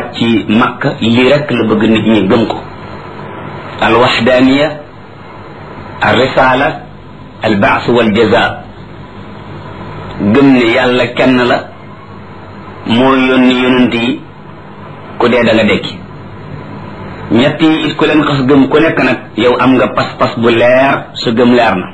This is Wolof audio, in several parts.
wàcc makka lii rek la bëgg nit ñi gëm ko al waxdaaniya al risala al baas wal jaza gëm ne yàlla kenn la moo yónni yonent yi ku dee da nga dekki ñett yi it ku leen xas gëm ku nekk nag yow am nga pas-pas bu leer sa gëm leer na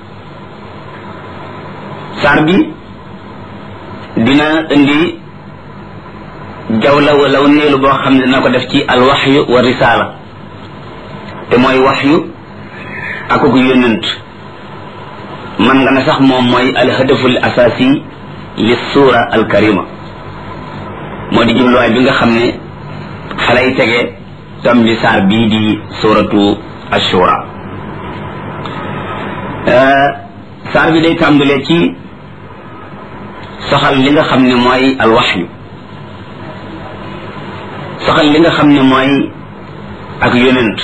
saar bi dina indi jawla wala neelu boo xam ne dina ko def ci alwaxyu wa risaala te mooy waxyu akuk yónnent man nga ne sax moom mooy alhadaful asasi li suura alkarima moo di jubluwaay bi nga xam ne xalay tege tam bi saar bii di suratu ashura saar bi day tàmbalee ci soxal li nga xam ne mooy alwaxyu soxal li nga xam ne mooy ak yonent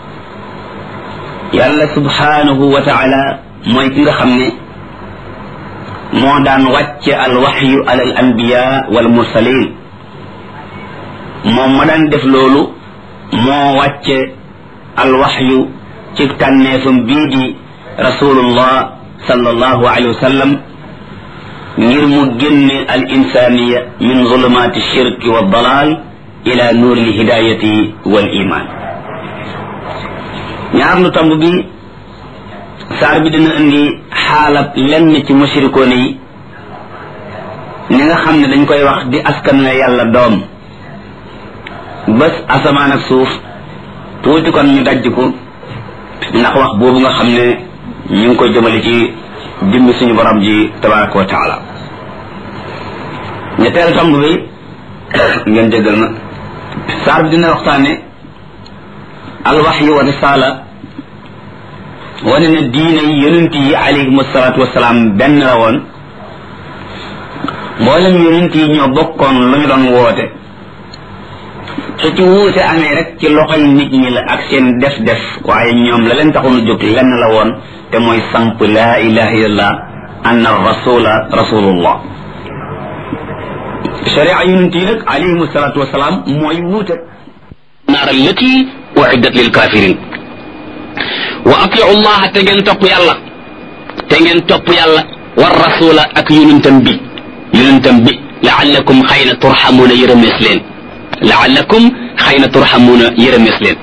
yàlla subhanahu wa taala mooy ki nga xam ne moo daan wàcce alwaxyu ala al anbiya wal mursalin moom ma daan def loolu moo wàcce alwaxyu ci tànneefam bii di rasulullah sallallahu alayhi wa sallam ngir mu génne al insaniya min zulumaati shirki wa dalal ila nuuri lhidayati wal iman ñaar lu tomb bi saar bi dina indi xaalab lenn ci mushrikoone yi ni nga xam ne dañ koy wax di askan la yàlla doom bés asamaan ak suuf tuuti kon ñu dajj ko ndax wax boobu nga xam ne ñu ngi koy jëmale ci dimbi suñu borom ji tabaraka wa taala ñetteel tomb bi ngeen déggal ma saar bi dina waxtaane alwaxyu wa risala wane na diine yi yonent yi alayhim asalaatu wasalaam benn la woon mboolem yonent yi ñoo bokkoon lu ñu doon woote su ci wuute amee rek ci loxoy nit ñi la ak seen def def waaye ñoom la leen taxoon a jóg lenn la woon te mooy samp laa ilaha illallah anna rasula rasulullah sharia yonent yi nag alayhim asalaatu wasalaam mooy wuute naar allati uiddat lil kafirin wa atiu llaha te ngeen topp yàlla te ngeen topp yàlla war rasula ak yonentam bi yonentam bi laallakum xëy na turxamuuna yërëmees leen laallakum xëy na turxamuuna yërëmees leen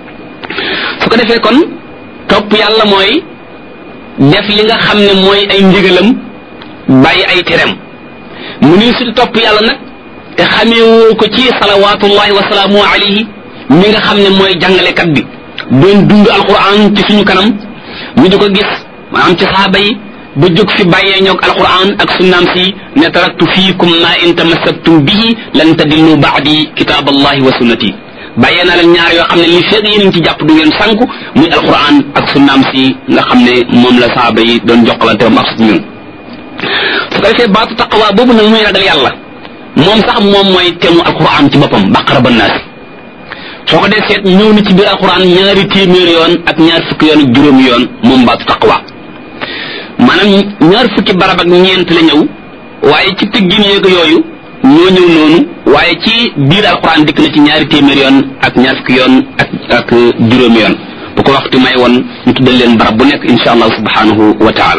su ko defee kon topp yàlla mooy def li nga xam ne mooy ay ndigalam bàyyi ay terem mu ni su topp yàlla nag te xameewoo ko ci salawaatullahi wa salaamu alayhi mi nga xam ne mooy jàngalekat bi doon dund alquran ci suñu kanam ñu di ko gis maanaam ci saaba yi ba jóg fi bàyyee ñoog alquran ak sunnaam si ne taraktu fiikum ma in tamassaktum bihi lan tadillu baadi kitaab allahi wa sunnati bàyyee naa leen ñaar yoo xam ne li feeg yéen ci jàpp du ngeen sànku muy alquran ak sunnaam si nga xam ne moom la saaba yi doon jokkalante ba ak ñun su ko defee baatu taqwa boobu nag muy ragal yàlla moom sax moom mooy temu alquran ci boppam baqara ba naasi soo ko dee seet ñëw na ci biir alquran ñaari téeméer yoon ak ñaar fukki yoon ak juróomi yoon moom baatu taqwa maanaam ñaar fukki barab ak ñeent la ñëw waaye ci tëggin yeeg yooyu ñoo ñëw noonu waaye ci biir alquran dikk na ci ñaari téeméer yoon ak ñaar fukki yoon ak ak juróomi yoon bu ko waxtu may woon ñu tuddal leen barab bu nekk insha allah subhanahu wa taala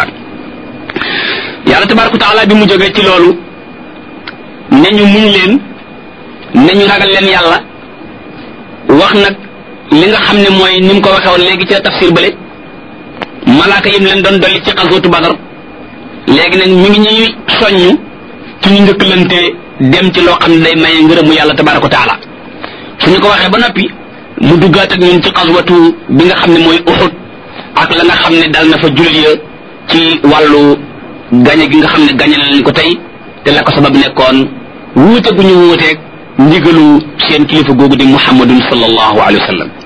yàlla tabaraka wa taala bi mu jógee ci loolu ne ñu muñ leen ne ñu ragal leen yàlla wax nag li nga xam ne mooy ni mu ko waxee woon léegi ci tafsir bële malaaka yim leen doon dolli ci xasootu badar léegi nag mi ngi ñuy soññ ci ñu njëkkalante dem ci loo xam ne day maye ngërëmu yàlla tabaraka wa taala suñu ko waxee ba noppi mu duggaat ak ñun ci xaswatu bi nga xam ne mooy uxut ak la nga xam ne dal na fa jullit ya ci wàllu gañe gi nga xam ne gañe na leen ko tey te la ko sabab nekkoon wuute gu ñu wuuteeg ndigalu seen kilifa googu di muhammadun sallallahu alayhi wa sallam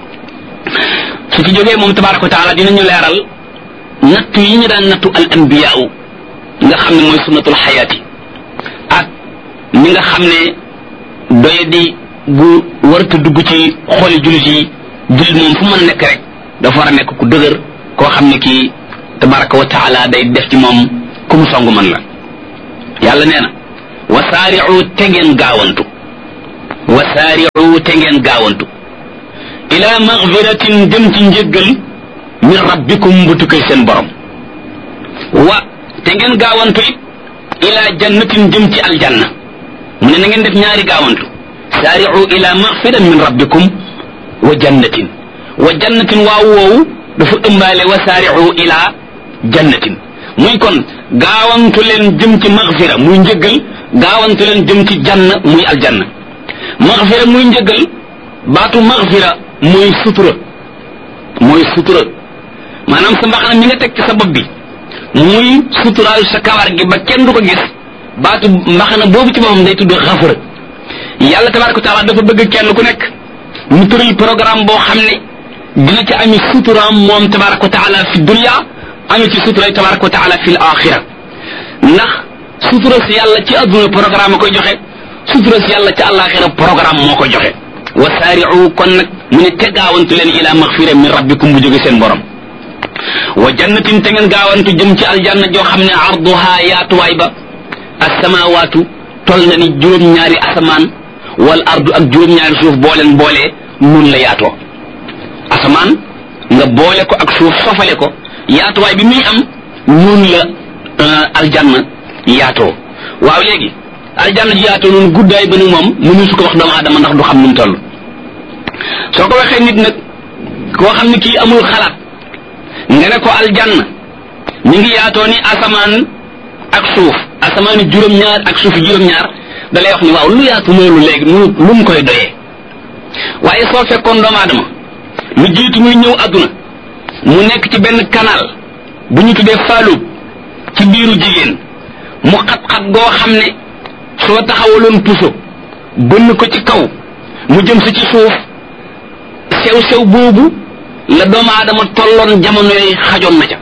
su ci jógee moom tabaraka wa taala dinañu leeral nattu yi ñu daan nattu al anbiyaaw nga xam ne mooy sunnatul xayaati ak ni nga xam ne doye di gu warta dugg ci xooli jullit yi jullit moom fu mën a nekk rek dafa war a nekk ku dëgër koo xam ne kii tabaraka wa taala day def ci moom ku mu songu man la yàlla nee na wasaari'u te ngeen gaawantu wasaari'u saari'u te ngeen gaawantu ila magfiratin dem ci njëggal min rabbikum bu tukkee seen borom wa te ngeen gaawantu it ila jannatin jëm ci aljanna mu ne na ngeen def ñaari gaawantu saari'u ila magfiran min rabbikum wa jannatin wa jannatin waaw woowu dafa ëmbaale wa saari'u ila jannatin muy kon gaawantu leen jëm ci magfira muy njëggal gaawantu leen jëm ci jann muy aljanna magfira muy njëggal baatu magfira mooy sutura mooy sutura maanaam sa mbaxana mi nga teg ci sa bopp bi muy suturaayu sa kawar gi ba kenn du ko gis baatu mbaxana boobu ci boppam day tudd xafara yàlla tabaraka wa taala dafa bëgg kenn ku nekk mu tëral programme boo xam ne dina ci ami suturaam moom tabaraka wa taala fi dunya ami ci sutura tabaraka wa taala fi l axira ndax sutura si yàlla ci adduna programme koy joxe sutura si yàlla ci àllaaxira programme moo koy joxe wa saari'u kon nag mu ne te gaawantu leen ila maxfira min rabbikum bu jóge seen borom wa jannatin te ngeen gaawantu jëm ci aljanna joo xam ne arduha yaatuwaay ba asamawaatu tol na ni juróom-ñaari asamaan wal ardu ak juróom-ñaari suuf boo leen boolee nun la yaatoo asamaan nga boole ko ak suuf sofale ko yaatuwaay bi muy am nun la aljanna yaatoo waaw léegi aljanna ji yaatoo noonu guddaay ba ni moom mënu su ko wax doomu aadama ndax du xam nu mu toll soo ko waxee nit nag koo xam ne kii amul xalaat nga ne ko aljanna ñu ngi yaatoo ni asamaan ak suuf asamaani juróom-ñaar ak suufi juróom-ñaar da lay wax ni waaw lu yaatu loolu léegi lu lu mu koy doyee waaye soo fekkoon doomu aadama lu jiitu muy ñëw adduna mu nekk ci benn canal bu ñu tuddee faalub ci biiru jigéen mu xat-xat goo xam ne soo taxawaloon puso bënn ko ci kaw mu jëm si ci suuf sew-sew boobu la doomu aadama tolloon jamono yooyu xajoon na ca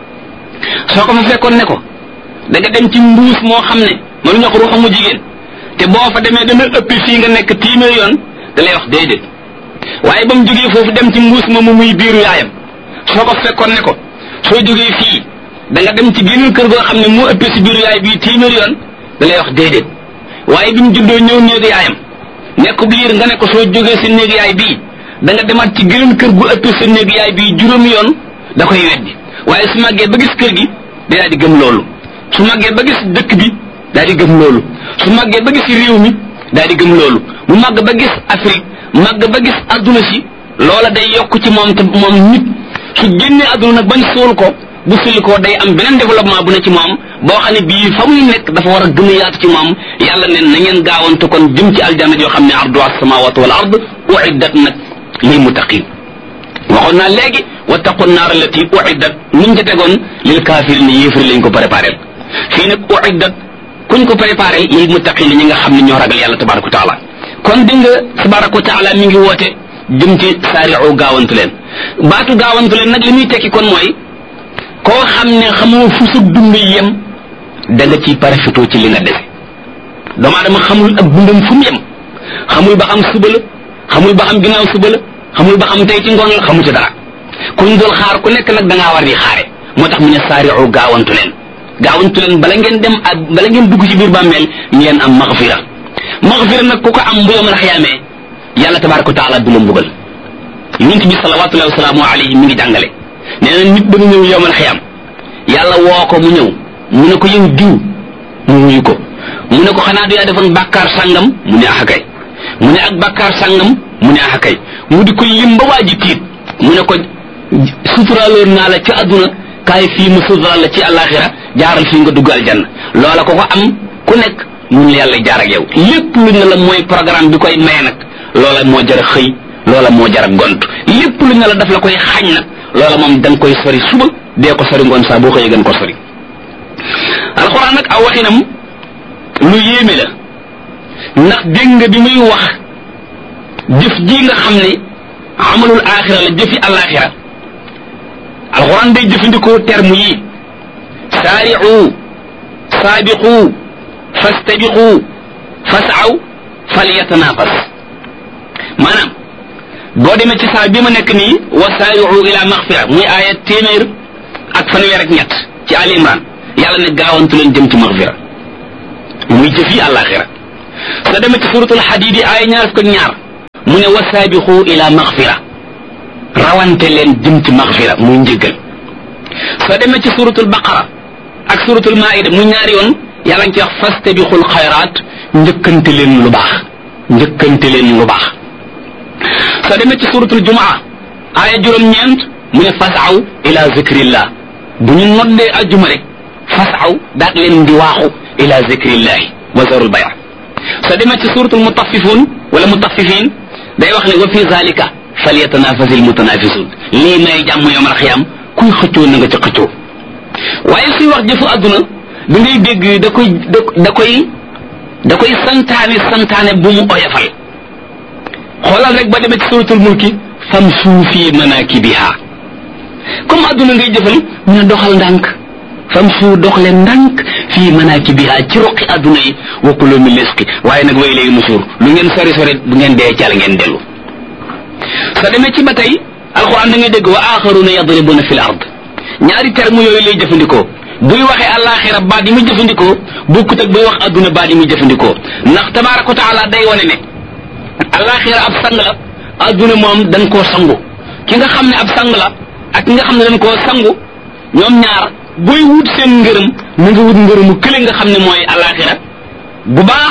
soo ko fa fekkoon ne ko da nga dem ci mbuus moo xam ne mënu ñoo ko ruuxamu jigéen te boo fa demee dana ëpp fii nga nekk téeméer yoon da lay wax déedéet waaye ba mu jógee foofu dem ci mbuus moomu muy biiru yaayam soo ko fekkoon ne ko soo jógee fii da nga dem ci geneen kër goo xam ne moo ëppee si biiru yaay bii téeméer yoon da lay wax déedéet waaye bi mu juddoo ñëw néegu yaayam nekk biir nga ne ko soo jógee si néegu yaay bii da nga demaat ci geneen kër gu ëppee sa néegu yaay bii juróomi yoon da koy weddi waaye su màggee ba gis kër gi day daal di gëm loolu su màggee ba gis dëkk bi daal di gëm loolu su màggee ba gis réew mi daal di gëm loolu mu màgg ba gis Afrique màgg ba gis adduna si loola day yokk ci moom te moom nit su génnee adduna nag bañ suul ko bu sulli ko day am beneen développement bu ne ci moom boo xam ne bii fa muy nekk dafa war a gën a yaatu ci moom yàlla ne na ngeen gaawantu kon jëm ci aljanna yoo xam ne ardu as-samawati wal ard uiddat nag lil muttaqin waxoon naa léegi wattaqu naar allati uiddat nuñ ca tegoon lil kaafir ni yéefari lañ ko préparé fii nag uiddat kuñ ko préparé lil muttaqin ñi nga xam ne ñoo ragal yàlla tabaraka wa taala kon di nga tabaraka wa taala mi ngi woote jëm ci saari'u gaawantu leen baatu gaawantu leen nag li muy tekki kon mooy koo xam ne xamoo fu sa dund yem da nga ciy parafitoo ci li nga dese doomu aadama xamul ak dundam fu mu yem xamul ba xam suba la xamul ba xam ginnaaw suba la xamul ba xam tey ci ngoon la xamu ci dara kuñ dool xaar ku nekk nag da ngaa war di xaare moo tax mu ne saari'u gaawantu leen gaawantu leen bala ngeen dem ak bala ngeen dugg ci biir bàmmeel ngeen am maxfira maxfira nag ku ko am bu yawmal xiyaamee yàlla tabaraka wa taala du la mbugal yonent bi salawatullahi wasalaamu alayhi mi ngi jàngale nee na nit dana ñëw yawmal xiyaam yàlla woo ko mu ñëw mu ne ko yow diw mu wuyu ko mu ne ko xanaa du yaa defoon bàkkaar sàngam mu ne ax kay mu ne ak bàkkaar sàngam mu ne ax kay mu di ko lim ba waa ji tiit mu ne ko suturaaloon naa la ci àdduna kaay fii mu suturaal la ci àllaaxira jaaral fii nga dugg aljanna loola ko ko am ku nekk mun la yàlla jaar ak yow lépp lu ne la mooy programme bi koy maye nag loola moo jar a xëy loola moo jar a gont lépp lu ne la daf la koy xañ nag loola moom da nga koy sori suba dee ko sori ngoon saa boo xëyee gën ko sori alxuraan nag aw waxinam lu yéeme la ndax dégg nga bi muy wax jëf ji nga xam ne amalul aaxira la jëfi alaaxira alxuraan day jëfandikoo terme yi saari'u saabiqu fastabiqu fasaw falyatanafas maanaam boo demee ci saa bi ma nekk nii wa saari'u ila maxfira muy aaya téeméer ak fanweer ak ñett ci Ali Imran yàlla ne gaawantu leen jëm ci maxfira muy jëf yi àllaaxira soo demee ci suratul xadiid yi aaya ñaar fukk ak ñaar mu ne wa saabixu ila maxfira rawante leen jëm ci maxfira muy njëggal soo demee ci suratul baqara ak suratul maida mu ñaari yoon yàlla ngi ci wax fastabixul xayraat njëkkante leen lu baax njëkkante leen lu baax soo demee ci suratul jumaa aaya juróom-ñeent mu ne fasaw ila zikrillah bu ñu noddee ajjuma rek fasaw daat leen di waaxu ila zikrillahi wa zarul bay soo demee ci suratul mutaffifun wala mutaffifin day wax ne wa fi zalika falyatanafasil mutanafisun lii may jàmm yawmal xiyaam kuy xëccoo na nga ci xëccoo waaye suy wax jëfu àdduna da ngay dégg da koy da koy da koy santaane santaane bu mu oyofal xoolal rek ba demee ci suratul mulki famsu fi manakibiha comme àdduna ngay jëfal ñu ne doxal ndànk famsu dox leen ndànk fi manakibiha ci roqi àdduna yi wa kulu min risqi waaye nag way léegi nusuur lu ngeen sori sori bu ngeen dee cal ngeen dellu sa demee ci ba tey alquran da ngay dégg wa axaruna yadribuna fi l ard ñaari terme yooyu lay jëfandikoo buy waxee àllaaxira baat yi muy jëfandikoo bokkut ak buy wax adduna baat yi muy jëfandikoo ndax tabaaraka wa taala day wane ne àllaaxira ab sang la adduna moom dañ koo sangu ki nga xam ne ab sang la ak ki nga xam ne dañ koo sangu ñoom ñaar booy wut seen ngërëm mu nga wut ngërëmu kële nga xam ne mooy àllaaxira bu baax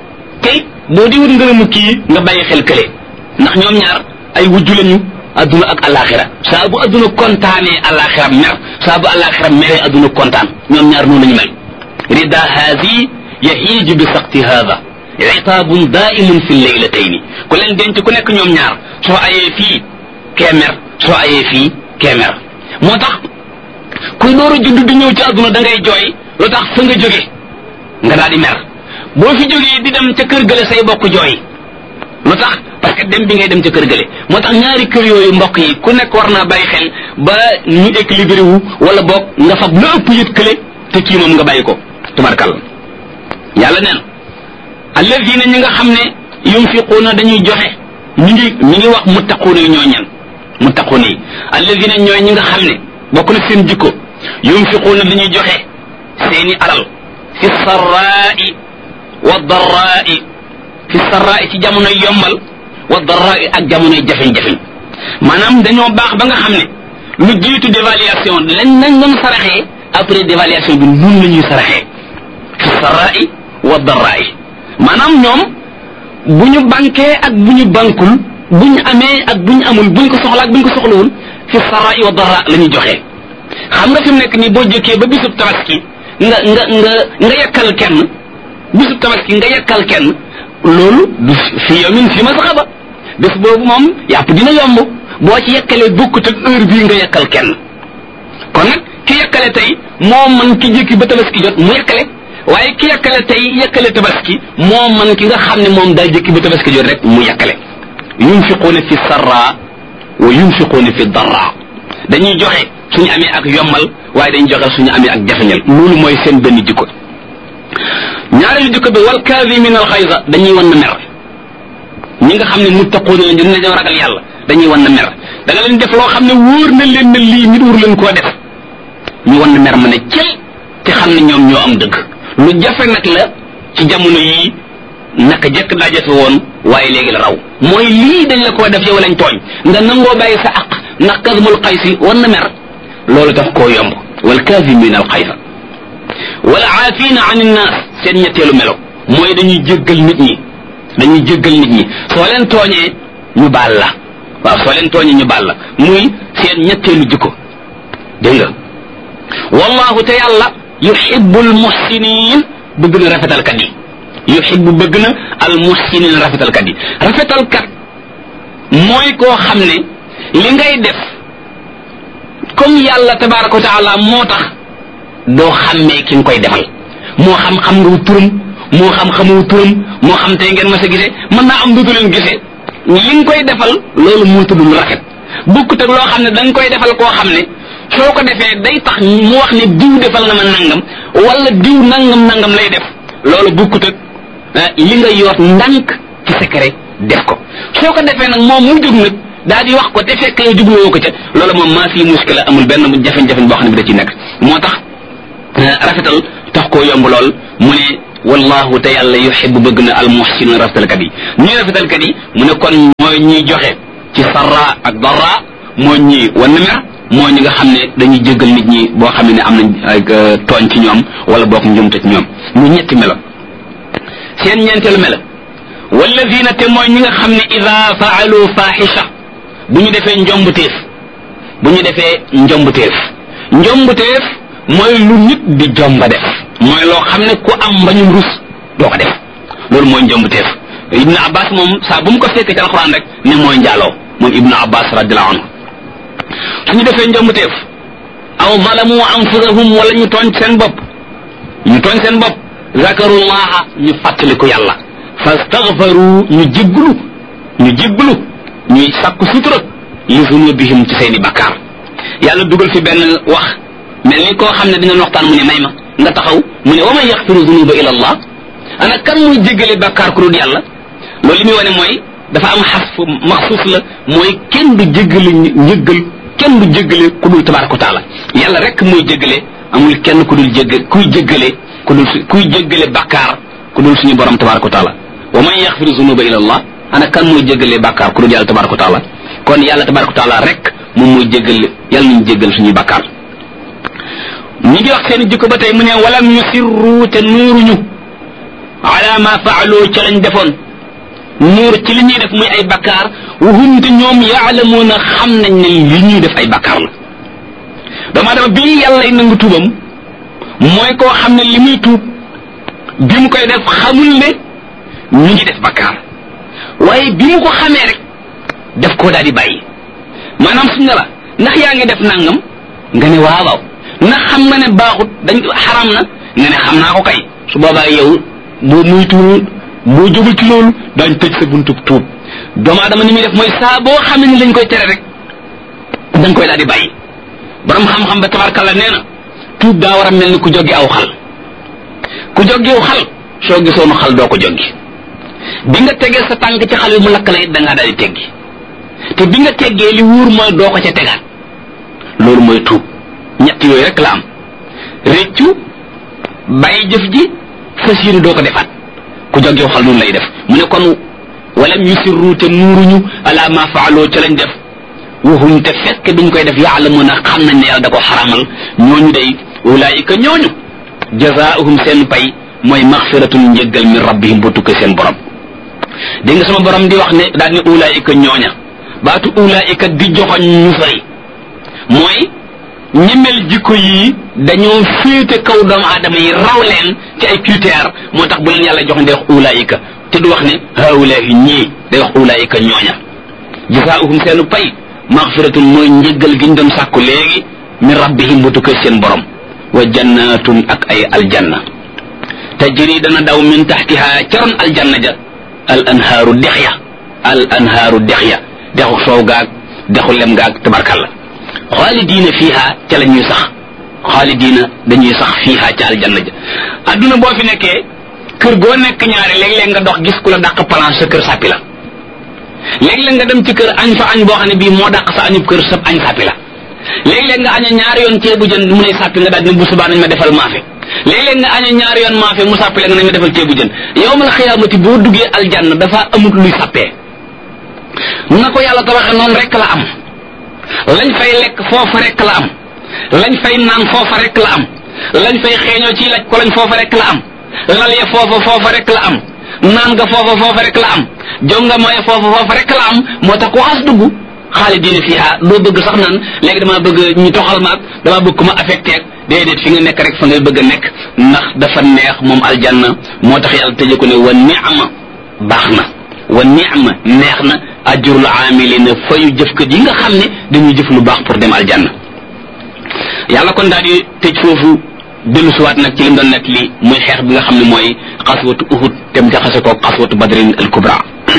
tey boo di wut ngërëmu kii nga bàyyi xel kële ndax ñoom ñaar ay wujju lañu adduna ak alaxira saa bu adduna kontaanee alaxira mer saa bu alaxira meree adduna kontaan ñoom ñaar noonu lañu mel rida haadi yahiiju bi saqti haada itaabun daimun fi leylatayni ku leen denc ku nekk ñoom ñaar soo ayee fii kee mer soo ayee fii kee mer moo tax kuy door a judd di ñëw ci adduna da ngay jooy lu tax fa nga jóge nga daal di mer boo fi jógee di dem ca kër gële say bokk jooy lu tax parce que dem bi ngay dem ca kër gële moo tax ñaari kër yooyu mbokk yi ku nekk war naa bàyyi xel ba ñu équilibré wu wala boog nga fab lu ëpp yët kële te kii moom nga bàyyi ko tubarkal yàlla neen alladina ñi nga xam ne yunfiquuna dañuy joxe ñi ngi ñi ngi wax muttaquuna yi ñoo ñan muttaquuna yi alladina ñooy ñi nga xam ne bokk na seen jikko yunfiquuna dañuy joxe seeni alal fi sarraai wa darraai fi sarraai ci jamonoy yombal wa darraai ak jamonoy jafeñ-jafeñ maanaam dañoo baax ba nga xam ne lu jiitu dévaluation lañ nañ doon saraxee après dévaluation bi nun la ñuy saraxee fi sarraai wa darraai maanaam ñoom bu ñu banquee ak bu ñu bankul bu ñu amee ak bu ñu amul bu ñu ko soxla ak bu ñu ko soxlawul fi sarraai wa darraa la ñuy joxee xam nga fi mu nekk nii boo jëkkee ba bisub tabaski nga nga nga nga yekkal kenn bisub tabaski nga yekkal kenn loolu du fi yomin fi masxaba bés boobu moom yàpp dina yomb boo ci yekkalee bokkut ak heure bii nga yekkal kenn kon nag ki yekkale tey moo man ki jëkki ba tabaski jot mu yekkale waaye ki yekkale tey yekkale tabaski moo man ki nga xam ne moom daa jëkki ba tabaski jot rek mu yekkale yunfiquuna fi sarra wa yunfiquuna fi darra dañuy joxe suñu amee ak yombal waaye dañuy joxe suñu amee ak jafeñal loolu mooy seen benn jikko ñaareelu jikko bi wal kaazimina al xayza dañuy wan na mer ñi nga xam ne muttaquuna lañ dina dañoo ragal yàlla dañuy wan na mer da nga leen def loo xam ne wóor na leen ne lii nit wur leen koo def ñu wan na mer ma ne cel te xam ne ñoom ñoo am dëgg lu jafe nag la ci jamono yii naka jëkk daa jafe woon waaye léegi la raw mooy lii dañ la koo def yow lañ tooñ nga nangoo bàyyi sa aq ndax kasmul xaysi wan na mer loolu daf koo yomb wal kaazimina al xaysa wala aafina an innaas seen ñetteelu melo mooy dañuy jéggal nit ñi dañuy jéggal nit ñi soo leen tooñee ñu baal la waaw soo leen tooñee ñu baal la muy seen ñetteelu jikko dégg nga wallahu te yàlla yuhibbu al muhsinin bëgg na rafetalkat yi yuhibbu bëgg na al muhsinin rafetalkat yi rafetalkat mooy koo xam ne li ngay def comme yàlla tabaraka wa taala moo tax doo xàmmee ki nga koy defal moo xam xam nga turam moo xam xamoo turam moo xam tey ngeen ma sa gisee mën naa am dudu leen gisee li nga koy defal loolu moo tudd lu rafet bukkut ak loo xam ne da nga koy defal koo xam ne soo ko defee day tax mu wax ne diw defal na ma nangam wala diw nangam nangam lay def loolu bukkut ak li nga yoot ndànk ci secret def ko soo ko defee nag moom mu jóg nag daal di wax ko te fekk yow jubluwoo ko ca loolu moom maa fi muskila amul benn jafe-jafe boo xam ne bi da ci nekk moo tax rafetal tax koo yomb lool mu ne wallahu te yàlla yuhibbu bëgg na al muhsinin rafetalkat yi ñuy rafetalkat yi mu ne kon mooy ñuy joxe ci sarra ak darra mooy ñi wan mer mooy ñi nga xam ne dañuy jéggal nit ñi boo xam ne am nañ ay tooñ ci ñoom wala boog njumte ci ñoom mu ñetti melo seen ñeenteelu melo walladina te mooy ñi nga xam ne ida faalu fahisha bu ñu defee njombuteef bu ñu defee njombuteef njombuteef mooy lu nit di jomba def mooy loo xam ne ku am mbañum rus doo ko def loolu mooy njombuteef ibnu abbas moom saa bu mu ko fekkee ci alquran rek ne mooy njaaloo moom ibnu abbas radiallahu anhu suñu defee njombuteef aw zalamu anfusahum wala ñu tooñ seen bopp ñu tooñ seen bopp zakarullaha ñu fàttaliku yàlla fastaghfaru ñu jégglu ñu jégglu ñuy sàkku sutura li zunubihim ci seeni bakkaar yàlla dugal fi benn wax mel ni koo xam ne dina waxtaan mu ne may ma nga taxaw mu ne wa man yaxfiru zunuba ila allah ana kan muy jéggale bakkaar ku dul yàlla loolu li muy wane mooy dafa am xasfu maxsuus la mooy kenn du jéggale njëggal kenn du jéggale ku dul tabaraka wa taala yàlla rek muy jéggale amul kenn ku dul jégg kuy jéggale ku dul kuy jéggale bakkaar ku dul suñu borom tabaraka wa taala wa man yaxfiru zunuba ila allah ana kan muy jéggale bakkaar ku dul yàlla tabaraka wa taala kon yàlla tabaraka wa taala rek moom muy jéggale yàlla nañu jéggal suñuy bakkaar ñi ngi wax seen jikko ba tey mu ne walam yusirru te nuuruñu ala ma faalu ca lañ defoon nuur ci li ñuy def muy ay bakkaar wahum te ñoom yaalamuuna xam nañ ne li ñuy def ay bakkaar la dama dama bii yàlla nangu tuubam mooy koo xam ne li muy tuub bi mu koy def xamul ne ñu ngi def bakkaar waaye bi mu ko xamee rek def koo daal di bàyyi maanaam suñ ne la ndax yaa ngi def nangam nga ne waaw waaw ndax xam nga ne baaxut dañ xaram na nga ne xam naa ko kay su boobaa yow boo muy tuul boo jógul ci loolu daañ tëj sa buntub tuub doomu aadama ni muy def mooy saa boo xamee ni lañ koy tere rek da nga koy daal di bàyyi borom xam-xam ba tabarkalla nee na tuub daa war a mel ni ku joggi aw xal ku joggi aw xal soo gisoonu xal doo ko joggi bi nga tegee sa tànk ci xal bi mu lakk la it da ngaa daal di teggi te bi nga teggee li wuur mooy doo ko ca tegaat loolu mooy tuub ñett yooyu rek la am réccu bàyyi jëf ji fas yéene doo ko defaat ku jog yow xal noonu lay def mu ne kon walam yusirru te nuuruñu ala ma faaloo ca lañ def waxum te fekk biñ koy def yaalamuna xam nañ ne yàlla da ko xaramal ñooñu day ulaayika ñooñu jazaahum seen pay mooy maxfiratun njëggal min rabbihim bu tukkee seen borom dégg nga sama borom di wax ne daal ne ulaayika ñooña baatu ulaayika di joxoñ ñu fari mooy ñemel jikko yi dañoo féete kaw doomu aadama yi raw leen ci ay critère moo tax bu leen yàlla jox day wax ulaayika te du wax ne haulaahi ñii day wax ulaayika ñooña jasaauhum seenu pay maxfiratun mooy njëggal gi ñu doon sàkku léegi min rabbihim bu tukkee seen borom wa jannatun ak ay aljanna tajri dana daw min taxtiha caroon aljanna ja al anhaaru dex ya al anhaaru dex ya dexu soow gaag dexu lem gaag tabarkalla xaalidiina fiiha ca la ñuy sax xaalidiina dañuy sax fiiha ca aljanna ja adduna boo fi nekkee kër goo nekk ñaari léeg-léeg nga dox gis ku la dàq plan sa kër sàppi la léeg-léeg nga dem ci kër añ fa añ boo xam ne bii moo dàq sa añub kër sa añ sàppi la léeg-léeg nga aña ñaari yoon ceebu jën mu ne sàppi nga daal ne bu subaa nañ ma defal maafe léeg-léeg nga aña ñaari yoon maafe mu sàppi la nga nañ ma defal ceebu jën yowmal xiyaamati boo duggee aljanna dafa amut luy sàppee na ko yàlla tabaxee noonu rek la am lañ fay lekk foofa rek la am lañ fay naan foofa rek la am lañ fay xeeñoo ci laj ko lañ foofa rek la am lal ya foofa foofa rek la am naan nga foofa foofa rek la am jonga mooy foofa foofa rek la am moo tax ku xas dugg xaalidina fiha doo bëgg sax naan léegi dama bëgg ñu toxal ma ak dama bëgg ku ma affecté ak déedéet fi nga nekk rek fa ngay bëgg a nekk ndax dafa neex moom aljanna moo tax yàlla tëje ko ne wa ni'ma baax na wa ni'ma neex na ajrul amilina fayu jëfkat yi nga xam ne dañuy jëf lu baax pour dem aljanna yàlla kon daal di tëj foofu dellu siwaat nag ci lim doon nekk li muy xeex bi nga xam ne mooy xaswatu uhud tem jaxase ko xaswatu badrin al kubra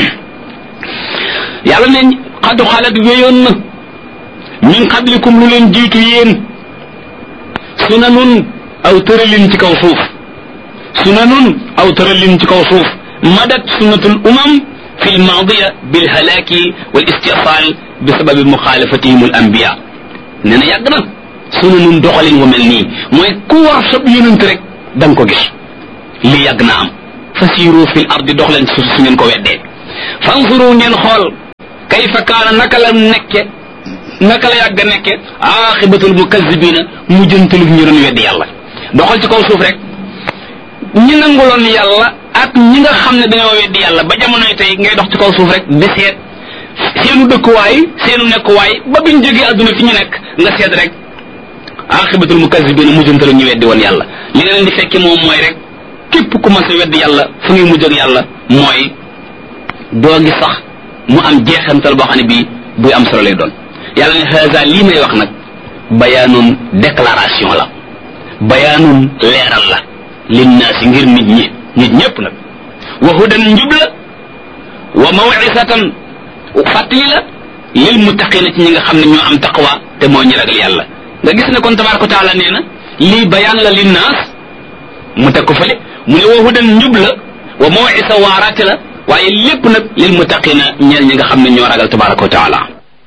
yàlla ne xadu xalat wéyoon na min qablikum lu leen jiitu yéen sunanun aw tëralin ci kaw suuf sunanun aw tëralin ci kaw suuf madat sunnatul umam fi lmaadiya bilhalaaki wal istisal bi sababi muxaalafatihim al anbiya nee na yàgg na sunanun doxalin wu mel nii mooy ku war sab yonent rek da nga ko gis li yàgg na am fasiru fil ardi dox leen suuf su ngeen ko weddee fanzuru ngeen xool kayfa kaana naka la nekke naka la yàgg nekke axibatul mukazibina mujjantalug ñu doon weddi yàlla doxal ci kaw suuf rek ñi nanguloon yàlla ak ñi nga xam ne dañoo weddi yàlla ba jamonoy tey ngay dox ci kaw suuf rek di seet seenu dëkkuwaay seenu nekkuwaay ba biñ jógee adduna fi ñu nekk nga seet rek axibatul mukazibina mujjantalug ñu weddi woon yàlla li nga leen di fekki moom mooy rek képp ku mas a weddi yàlla fu ngay mujj ak yàlla mooy doo gi sax mu am jeexantal boo xam ne bii buy am solo lay doon yàlla ne haza lii may wax nag bayaanun déclaration la bayaanun leeral la linnaasi ngir nit ñi nit ñépp nag wa hudan njub la wa mawisatan fàttali la lil muttaqina ci ñi nga xam ne ñoo am taqwa te moo ñi ragal yàlla nga gis ne kon tabaraka taala nee na lii bayaan la linnaas mu teg ko fële mu ne wa hudan njub la wa mawisa waaraate la waaye lépp nag lil muttaqina ñeel ñi nga xam ne ñoo ragal tabaraka wa taala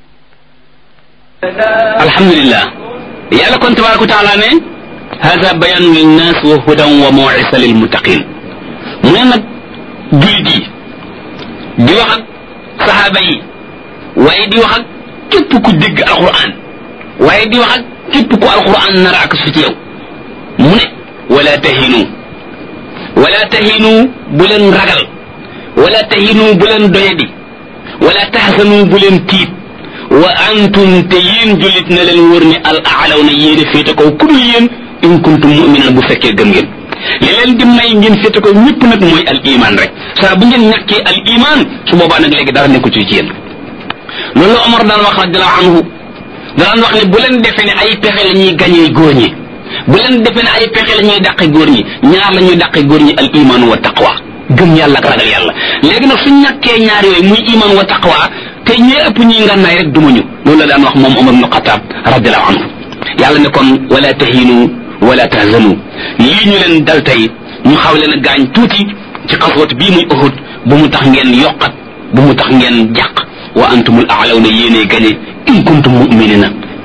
alhamdulillah yàlla kon tabaraka wa taala ne hada bayanu linnas wa hudan wa mawisa lil muttaqin mu ne nag jullit yi di wax ak sahaaba yi waaye di wax ak képp ku dégg alquran waaye di wax ak képp ku alquran nar ak su ci yow mu ne wala tahinu wala tahinu bu leen ragal wala tahinu bu leen doyadi wala tahzanu bu leen tiit wa antum te yéen jullit na leen wër ne al aalaw na yéen a féete kaw ku dul yéen in kuntum muminan bu fekkee gëm ngeen li leen di may ngeen féete kaw ñëpp nag mooy al iman rek saa bu ngeen ñàkkee al iman su boobaa nag léegi dara nekku ci ci yéen loolu la Omar daan wax radiallahu anhu daan wax ne bu leen defee ne ay pexe la ñuy gañee góor ñi bu leen defee ne ay pexe la ñuy dàqe góor ñi ñaar la ñuy dàqe góor ñi al iman wa taqwa gëm yàlla ak ragal yàlla léegi nag suñ ñàkkee ñaar yooyu muy iman wa taqwa te ñee ëpp ñuy ngànnaay rek dumañu loolu la daan wax moom Omar ibn Xataab radiallahu anhu yàlla ne kon wala tahinu wala tahzanu lii ñu leen dal tey ñu xaw leen a gaañ tuuti ci xaswat bii muy Uhud bu mu tax ngeen yokkat bu mu tax ngeen jàq wa antumul aalaw na yéenee gañe in kuntum muminina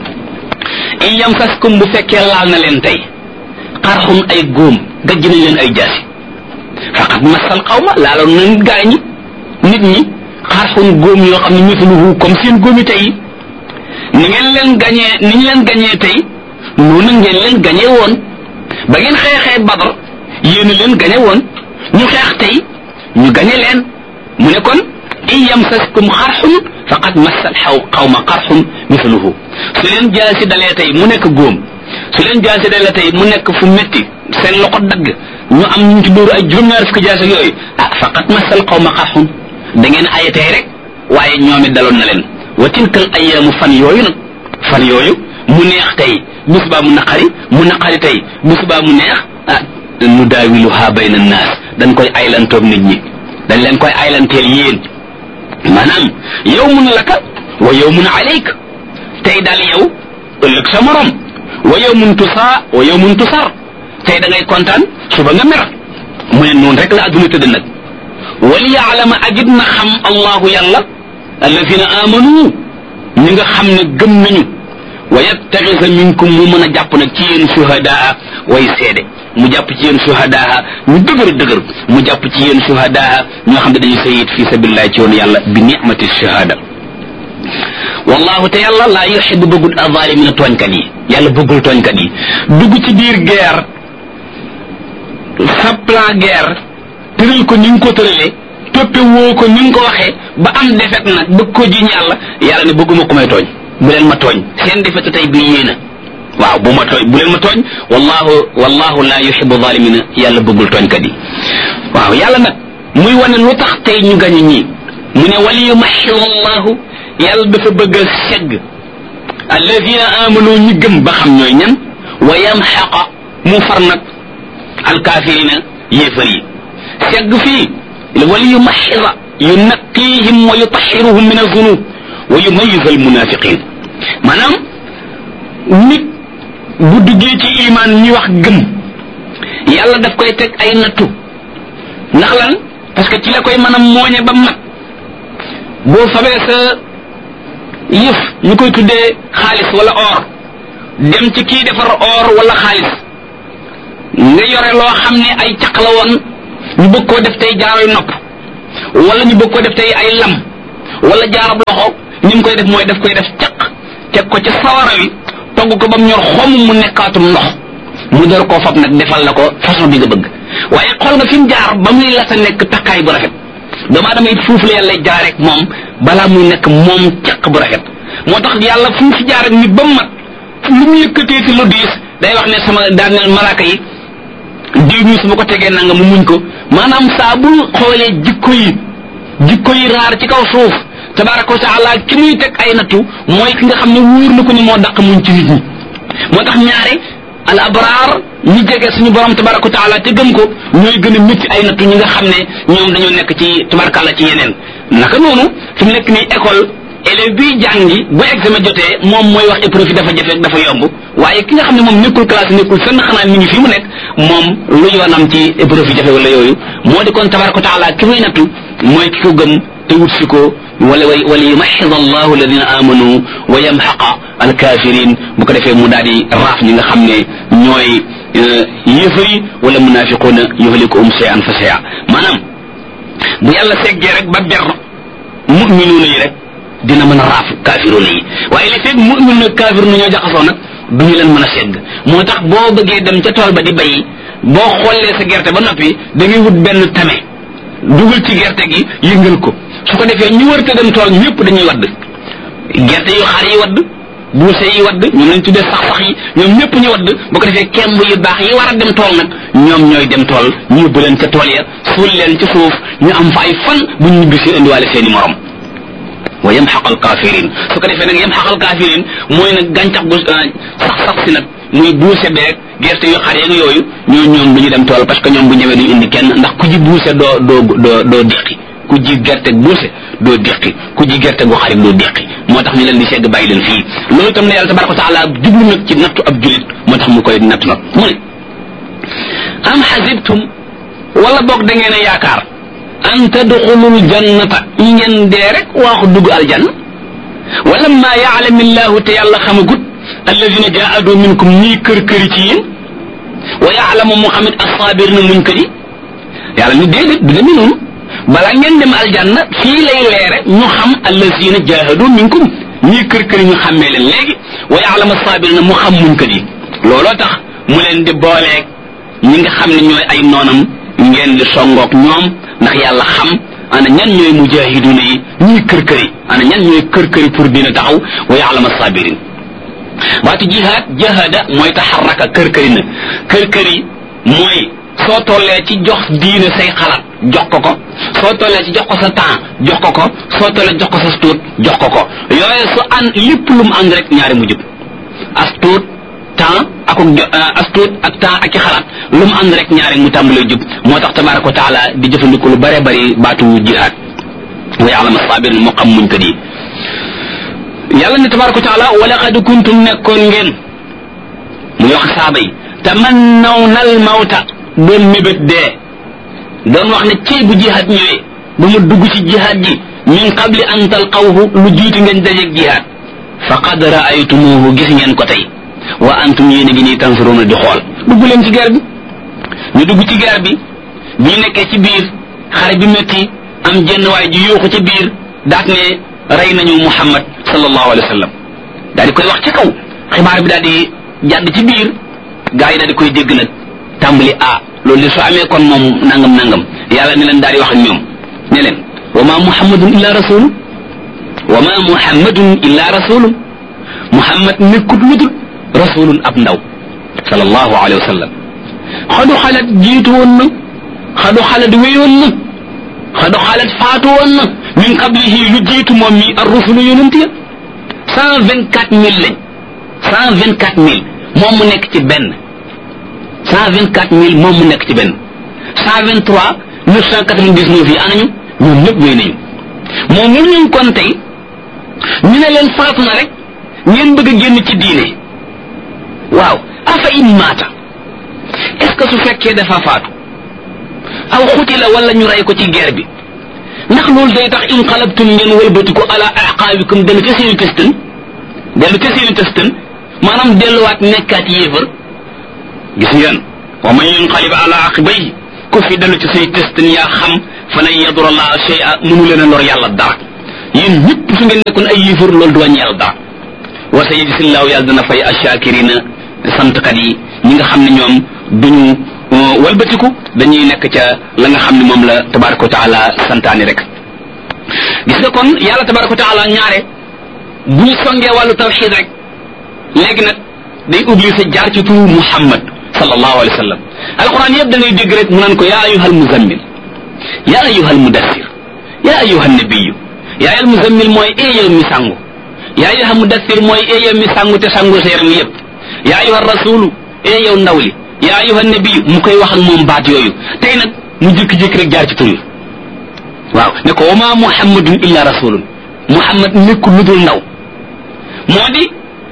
in yamsaskum bu fekkee laal na leen tey xarxum ay góom gajj nañ leen ay jaasi faqat masal xawma laaloon nañ gaañ ñi nit ñi xarxum góom yoo xam ne misluhu comme seen góomi tey ni ngeen leen gañee ni ñu leen gañee tey noonu ngeen leen gañee woon ba ngeen xeexee badar yéen leen gañe woon ñu xeex tey ñu gañe leen mu ne kon in yamsaskum xarxum faqad massal xaw xawma xarxum misluhu su leen jaasi dalee tey mu nekk góom su leen jaasi dalee tey mu nekk fu metti seen loxo dagg ñu am ñu ci dóoru ay juróom-ñaar fukki jaasi yooyu ah faqad massal xawma xarxum da ngeen aye tey rek waaye ñoom it daloon na leen wa tilkal ayaamu fan yooyu nag fan yooyu mu neex tey bis baa mu naqari mu naqari tey bis baa mu neex ah nu daawiluha bayna naas dañ koy aylantoog nit ñi dañ leen koy aylanteel yéen maanaam yawmun laka wa yawmun alayk tey daal yow ëllëg sa morom wa yawmun tusaa wa yawmun tusar tey da ngay kontaan suba nga mer mu ne noonu rek la adduna tëdd nag wali yaalama agit na xam allahu yàlla alladina amanu ñi nga xam ne gëm nañu wa yattaxisa minkum mu mën a jàpp nag ci yéen shuhadaa way seede mu jàpp ci yéen shuhadaa ñu dëgër dëgër mu jàpp ci yéen shuhadaa ñoo xam ne dañu sayit fi sabilillah ci yoon yàlla bi nicmati shahada wallahu te yàlla laa yuxibu bëggul azalimina tooñkat yi yàlla bëggul tooñkat yi dugg ci biir guerre sa plan guerre tëral ko ni nga ko tëralee toppe woo ko ni nga ko waxee ba am defet nag bëgg ko jiñ yàlla yàlla ne bëgguma ko may tooñ bu leen ma tooñ seen defetu tey bii yéena waaw bu ma tooñ bu leen ma tooñ wallahu wallahu la yuhibu zalimina yàlla bëggul tooñkat yi waaw yàlla nag muy wane lu tax tey ñu gañu ñii mu ne wali yumaxiru allahu yàlla dafa bëgg a segg alladina amanu ñi gëm ba xam ñooy ñan wa yamxaqa mu far nag alkaafirina yéefar yi segg fii wali yumaxira yunaqihim wa yutaxiruhum min azunub wa yumayiz almunafiqin maanaam nit bu duggee ci iman ñi wax gëm yàlla daf koy teg ay nattu ndax lan parce que ci la koy mën a mooñe ba mat boo fabee sa yëf ñu koy tuddee xaalis wala or dem ci kii defar or wala xaalis nga yore loo xam ne ay caq la woon ñu bëgg koo def tey jaaroy nopp wala ñu bëgg koo def tey ay lam wala jaarab loxo ni mu koy def mooy daf koy def caq teg ko ca sawara wi togg ko ba mu ñor xom mu nekkaatum ndox mu door koo fab nag defal la ko façon bi nga bëgg waaye xool nga fi mu jaar ba muy la sa nekk takkaay bu rafet doomu aadama it foofu la yàlla jaar rek moom balaa muy nekk moom caq bu rafet moo tax yàlla fu mu fi jaar ak nit ba mu mat lu mu yëkkatee ci lu diis day wax ne sama daan ne malaaka yi diw mi su ma ko tegee nanga mu muñ ko maanaam saa bu xoolee jikko yi jikko yi raar ci kaw suuf tabaraka wa taala ki muy teg ay nattu mooy ki nga xam ne wóor na ko ni moo daq muñ ci nit ñi moo tax ñaare al abraar ñi jege suñu borom tabaraka wa taala te gëm ko ñooy gën a métti ay nattu ñi nga xam ne ñoom dañoo nekk ci tabarakàlla ci yeneen naka noonu fi mu nekk nii école élève bi jàngi bu examen jotee moom mooy wax épreuve yi dafa jafe dafa yomb waaye ki nga xam ne moom nekkul classe nekkul fenn xanaa mi ngi fii mu nekk moom lu yoonam ci épreuve yi jafe wala yooyu moo di kon tabaraka wa taala ki muy nattu mooy ki ko gëm te wut si ko wala way wala yumaxid allahu alladina amanu wa yamxaqa alkafirin bu ko defee mu daal di raaf ñi nga xam ne ñooy yéefar yi wala munafiquuna yuhlikuhum shay'an fa shay'a maanaam bu yàlla seggee rek ba ber muminuuna yi rek dina mën a raaf kaafiruuna yi waaye li fekk muminuuna kaafiruuna ñoo jaxasoo nag du ñu leen mën a segg moo tax boo bëggee dem ca tool ba di bay boo xollee sa gerte ba noppi da ngay wut benn tame dugal ci gerte gi yëngal ko su ko defee ñu wërte dem tool ñëpp dañuy wadd gerte yu xar yi wadd buuse yi wadd ñoom lañ tuddee sax sax yi ñoom ñëpp ñu wadd bu ko defee kemb yu baax yi war a dem tool nag ñoom ñooy dem tool ñu yóbbu leen ca tool ya suul leen ci suuf ñu am fa ay fan bu ñu ñibbi si indiwaale seeni morom wa yamxaq al kafirin su ko defee nag yamxaq al kafirin mooy nag gàncax gu sax sax si nag muy buuse beeg gerte yu xar yeeg yooyu ñoo ñoom du ñu dem tool parce que ñoom bu ñëwee duñu indi kenn ndax ku ji buuse doo doo doo doo déqi ku ji gerte buuse doo déqi ku ji gerte gu xarit doo déqi moo tax ñu leen di segg bàyyi leen fii loolu itam la yàlla tabaraka wa taala jublu nag ci nattu ab julit moo tax mu koy nattu nag mu ne am xasibtum wala boog da ngeen a yaakaar an tadxulul jannata ñi ngeen dee rek waaxu dugg aljanna wala ma yaalam illahu te yàlla xamagut alladina jaadu minkum ñii kër këri ci yéen wa yaalamu muhammad assaabir na muñ kër yi yàlla ni déedéet du demee noonu balaa ngeen dem aljanna fii lay leere ñu xam alladina jaahadu minkum ñii kër këri ñu xàmmee leen léegi wa yaalamu assaabir na mu xam muñ kër yi looloo tax mu leen di booleeg ñi nga xam ne ñooy ay noonam ngeen di songoog ñoom ndax yàlla xam ana ñan ñooy mujahiduna yi ñuy kër këri ana ñan ñooy kër këri pour dina taxaw wa ya'lam as-sabirin baatu jihaad jahada mooy taxarraka kër këri na kër këri mooy soo tollee ci jox diine say xalaat jox ko ko soo tollee ci jox ko sa temps jox ko ko soo tollee jox ko sa tuut jox ko ko yooyu su an lépp lu mu ànd rek ñaari mu jub as tuut temps ak as tuut ak temps ak i xalaat lu mu ànd rek ñaari mu tàmbalee jub moo tax tabaraka wa taala di jëfandiku lu bare bari baatu jihaad wa ya'lam as-sabirin moo xam muñ ko di yàlla ne tabaraka wa taala wa laqad kuntum nekkoon ngeen muy wax saaba yi tamannawna al mawta doon mébét dee doon wax ne cey bu jihaad ñëwee ba mu dugg ci jihaad ji min qabli an talqawhu lu jiitu ngeen dajeeg jihaad faqad ra'aytumuhu gis ngeen ko tey wa antum yéen a ngi nii tansuruna di xool dugg leen ci guerre bi ñu dugg ci guerre bi bi ñu nekkee ci biir xare bi métti am jenn waay ji yuuxu ci biir daat ne rey nañu muhammad sallallahu alayhi wa sallam daal di koy wax ci kaw xibaar bi daal di jàdd ci biir gaa yi daal di koy dégg nag tàmbali ah loolu li su amee kon moom nangam nangam yàlla ne leen daal di wax ak ñoom ne leen wa ma muhammadun illa rasulun wa ma muhammadun illa rasulun muhammad nekkut lu dul rasulun ab ndaw sallallahu alayhi wa sallam xadu xalat jiitu woon na xadu xalat wéyoon na xadu xalat faatu woon na min qablihi lu jiitu moom mi ar rusulu yonent ya cent vingt quatre mille lañ cent vingt quatre mille moom mu nekk ci benn cent vingt quatre mille moom mu nekk ci benn cent vingt trois neuf cent quatre vingt dix neuf yi anañu ñoom ñëpp wéy nañu moom mu ñu kon tey ñu ne leen faatu na rek ngeen bëgg a génn ci diine waaw afa in maata est ce que su fekkee dafa faatu aw xutila wala ñu rey ko ci guerre bi ndax loolu day tax in xalabtum ngeen wëlbatiku ala aqaabikum dellu ca seeni tëstën dellu ca seeni tëstën maanaam delluwaat nekkaat yéefar gis ngeen wa man yanqalib ala aqibayhi ku fi dellu ci say testin yaa xam fa lan yadura allaha shay'a mënu leen a lor yàlla dara yéen ñëpp su ngeen nekkoon ay yéefar loolu du wàññi yàlla dara wa sa yajzillahu yàlla dana fay ashakirina santkat yi ñi nga xam ne ñoom duñu walbatiku dañuy nekk ca la nga xam ne moom la tabaraka wa taala santaani rek gis nga kon yàlla tabaraka wa taala ñaare bu ñu songee wàllu tawxid rek léegi nag day obligé jaar ci turu muhammad sallallahu alayhi wa sallam alquran yëpp da ngay dégg rek mu naan ko yaa ayuha almuzammil yaa ayuha almudassir yaa ayuha nabiyu yaa ayuha almuzammil mooy ee yow mi sangu yaa ayuha mudassir mooy ee yow mi sangu te sangu sa yaram yëpp yaa ayuha rasulu ee yow ndaw li yaa ayuha nabiyu mu koy wax ak moom baat yooyu tey nag mu jékki-jékki rek jaar ci tur yi waaw ne ko wa ma muhammadun illa rasulun muhammad nekkul lu dul ndaw moo di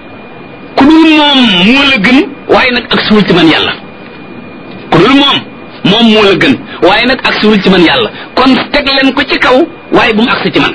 ku dul moom moo la gën waaye nag ak suul ci man yàlla ku dul moom moom moo la gën waaye nag ak suul ci man yàlla kon teg leen ko ci kaw waaye bu mu agsi ci man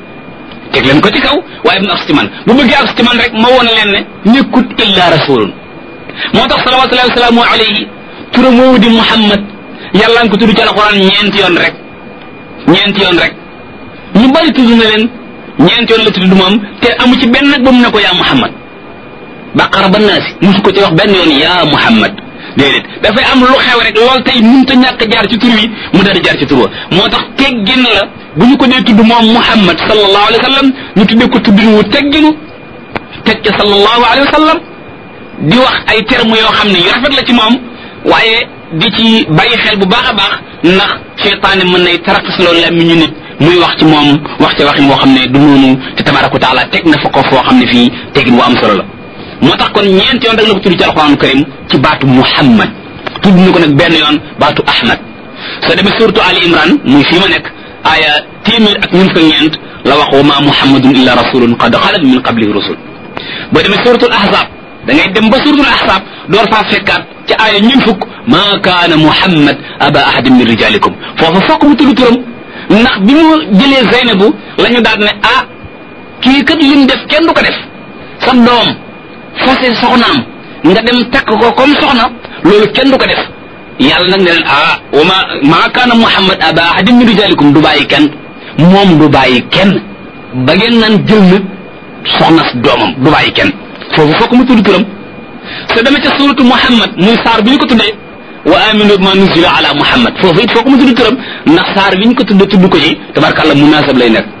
teg leen ko ci kaw waaye bu mu agsi ci man bu bëggee agsi ci man rek ma woon leen ne nekkut illa rasulun moo tax salawatullahi wasalaamu alayhi turam woowu di muhammad yàlla nga ko tudd ci alquran ñeenti yoon rek ñeenti yoon rek ñu bari tudd na leen ñeenti yoon la tudd moom te amu ci benn nag ba mu ne ko yaa muhammad baqara ba naasi musu ko ci wax benn yoon yaa muhammad déedéet dafay am lu xew rek lool tey mënta ñàkk jaar ci tur wi mu daal di jaar ci tur wa moo tax teggin la bu ñu ko dee tudd moom muhammad sallallahu alayhi wa sallam ñu tuddee ko tuddin wu tegginu teg ca sallallahu alayhi wa sallam di wax ay termes yoo xam ne yu rafet la ci moom waaye di ci bàyyi xel bu baax a baax ndax seytaane mën nay taraxas loolu la mi ñu nit muy wax ci moom wax ci waxin woo xam ne du noonu te tabaraka wa taala teg na fa ko foo xam ne fii tegin wu am solo la moo tax kon ñeent yoon rek la ko tudd ci alquran karim ci baatu muhammad tudd na ko nag benn yoon baatu ahmad soo demee suratu ali imran muy fii ma nekk aaya téeméer ak ñun fa ñeent la wax wa ma muhammadun illa rasulun qad xalat min qablihi rusul boo demee suratul ahzab da ngay dem ba suratul ahzab door faa fekkaat ci aaya ñun fukk ma kaana muhammad aba ahadin min rijalikum foofu fokk mu tudd turam ndax bi mu jëlee zeynabu la ñu daal ne ah kii kat lim def kenn du ko def sa doom fase soxnaam nga dem takk ko comme soxna loolu kenn du ko def yàlla nag ne leen ah wa ma maa kaana muhammad aba ahadin min rijalikum du bàyyi kenn moom du bàyyi kenn ba ngeen naan jël na soxna doomam du bàyyi kenn foofu fokk mu tudd turam soo demee ca suratu muhammad muy saar bi ñu ko tuddee wa aminu ma nuzila ala muhammad foofu it fokk mu tudd turam ndax saar bi ñu ko tuddee tudd ko ci tabarkàlla munasab lay nekk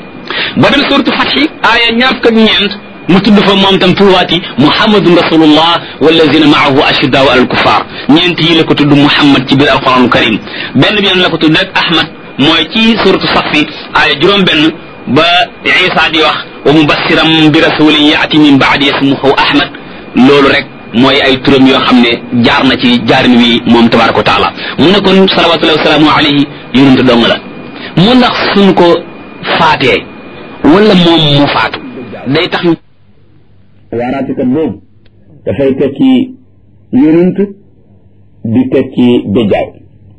ba dem suratu fatxi aaya ñaar fukk ak ñeent mu tudd fa moom tam tuwaati muhammadun rasulullah wallazina maahu ashiddaau alal kuffar ñeent yi la ko tudd muhammad ci biir alquranul karim benn bi yoon la ko tudd rek ahmad mooy ci suratu safi aaya juróom benn ba isa di wax wa mubassiram bi rasulin yaati min baadi ismuhu ahmad loolu rek mooy ay turam yoo xam ne jaar na ci jaarin wi moom tabaraka wa taala mu ne kon salawatullahi wasalaamu alayhi yonente dong la mu ndax suñ ko faatee wala moom mu faatu day tax waaraatikat boobu dafay tekki yonent di tekki béjaaw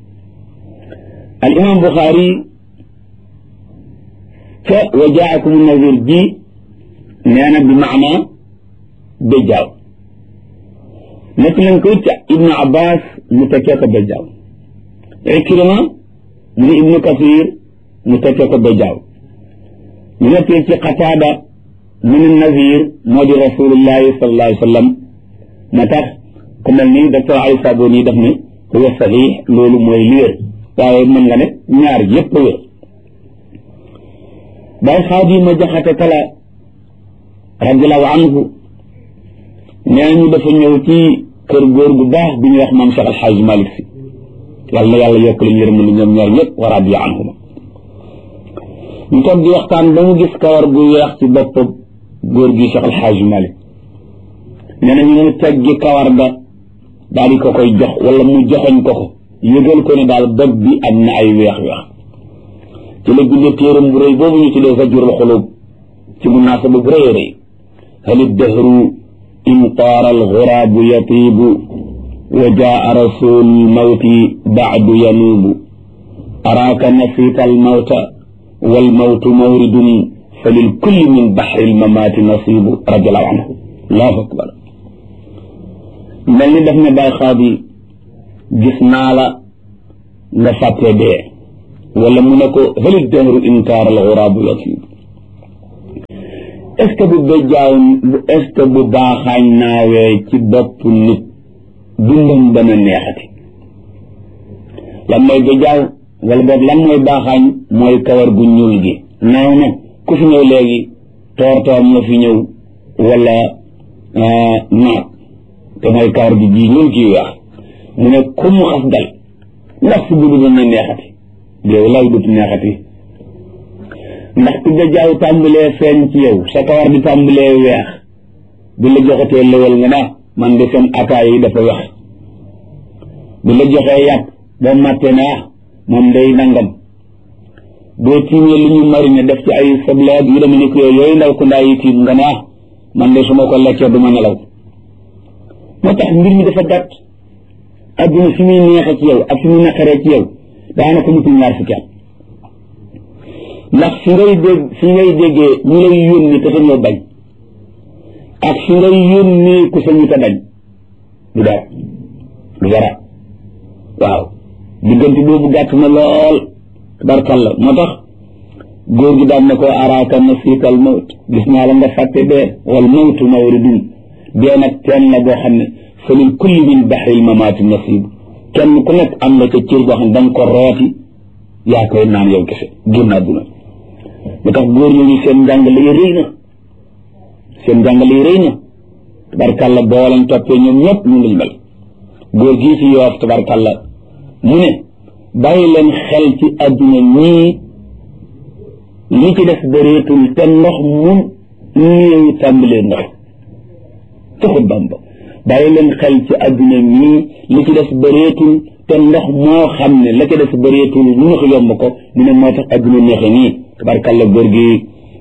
al imam buxaari ca wa jaakum nazir ji nee na bi maana béjaaw nekk nañ ko ca ibnu abbas mu tekkee ko béjaaw ikrima mu ne ibnu kasir mu tekkee ko béjaaw ñu nekkee ci qataada mu ne nazir moo di rasulullahi sallallahu alayhi wa sallam moo tax ku mel ni docteur Ali Saboni daf ne huwa sahih loolu mooy li wér waaye mën nga ne ñaar yépp wér bay xaadi ma jaxate kala radiallahu anhu nee ñu dafa ñëw ci kër góor gu baax bi ñuy wax maam Cheikh Alxaaj Malik si yàlla na yàlla yokk leen yërëm li ñoom ñaar ñëpp wa radiya anhuma ñu toog di waxtaan ba mu gis kawar gu weex ci bopp góor gi Cheikh Alxaaj Malik nee na ñu mu teggi kawar ga daal di ko koy jox wala mu joxoñ ko ko yëgal ko ne daal bopp bi am na ay weex-weex ci la bindee téeram bu rëy boobu ñu tuddee Zajrul Xulub ci munaasaba bu rëy a rëy hal iddahru in taara alxuraabu yatiibu wa jaa rasul mawti baadu yanuubu araaka nasiita almawta walmawtu mawridun fa lilkulli min baxri almamaati nasibu radiallahu anhu allahu akbar mel ni daf ne bàyyi xaadi gis naa la nga fàtte dee wala mu ne ko halit dahru inkaar al xuraabu yasib est ce que bu béjjaaw est ce que bu baaxaañ naawee ci bopp nit dundam dana neexati lan mooy béjjaaw wala boog lan mooy baaxaañ mooy kawar gu ñuul gi naaw na ku fi ñëw léegi toor toor nga fi ñëw wala naat te mooy kawar gi ji ñuul kii weex mu ne ku mu xas dal ndax si dund dana neexati yow lay dut neexati ndax ku béjjaaw tàmbalee feeñ ci yow sa kawar di tàmbalee weex bu la joxatee lëwal nga naa man de seen ataay yi dafa weex bu la joxee yàpp ba màtte naa moom day nangam boo tiimee lu ñu marine def ci ay soble ak yu deme ni ko yooyu ndaw ku ndaa yi tiim nga naa man de su ma ko lekkee du ma nelaw moo tax mbir mi dafa gàtt adduna fi muy neexe ci yow ak fi muy naqaree ci yow daanaka mutul ñaar fukki at ndax fi ngay dégg fi ngay déggee ñu lay yónni te sañoo bañ ak fi ngay yónni ku sañu te bañ du dara du dara waaw diggante boobu gàtt na lool tabarkalla moo tax góor gi daan na ko araaka nasiikal mawt gis naa la nga fàtte dee wal mawtu mawridun dee nag teen la boo xam ne fa min kulli min baxril mamaati nasib kenn ku nekk am na ca cër boo xam ne da nga ko rooti yaa koy naan yow kese génn àdduna lu tax góor ñooñu seen njàngale yi rëy na seen njàngale yi rëy na tabarkalla boo lañ toppee ñoom ñëpp ñu ngi mel góor gii ci yoof tabarkalla mu ne bàyyi leen xel ci àdduna ñii li ci def bëreetul te ndox mu néew tàmbalee ndox taxut bamba bàyyi leen xel ci àdduna ñii li ci def bëreetul te ndox moo xam ne la ca def bëreetul lu ñu ko yomb ko mu ne moo tax àdduna neexe nii tabarkalla góor gi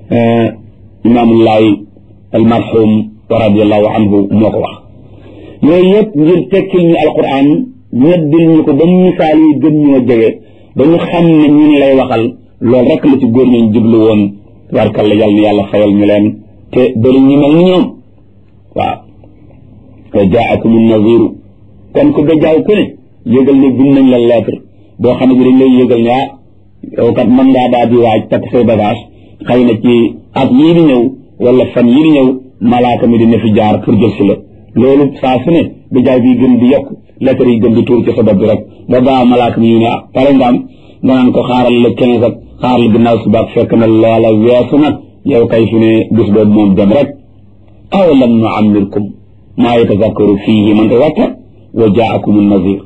imaamullahi almarhum wa radiallahu anhu moo ko wax yooyu yëpp ngir tekkil ñu alquran ñeddil ñu ko ba misaal yi gën ñoo jege ba ñu xam ne ñun lay waxal loolu rek la ci góor ñooñ jublu woon tabarkalla yàlla na yàlla fayal ñu leen te bëri ñu mel ni ñoom waaw wa jaakum naziru kon ku bejaaw ku ne yëgal ne bind nañ la lettre boo xam ne bi dañ lay yëgal ne ah yow kat mën ngaa daal di waaj takk say bagage xëy na ci at yii di ñëw wala fan yii di ñëw malaaka mi dina fi jaar pour jël si la loolu saa su ne bejaaw bi gën di yokk lettre yi gën di tuur ci sa bopp bi rek ba baa malaaka mi ñu ne ah pare nga am nga naan ko xaaral le quinze ak xaaral ginnaaw suba ak fekk na loola weesu nag yow kay fi ne bis boobu moom dem rek aw lam nu amirkum maa yatazakkaru fiihi man tazakkar wa jaakum nazir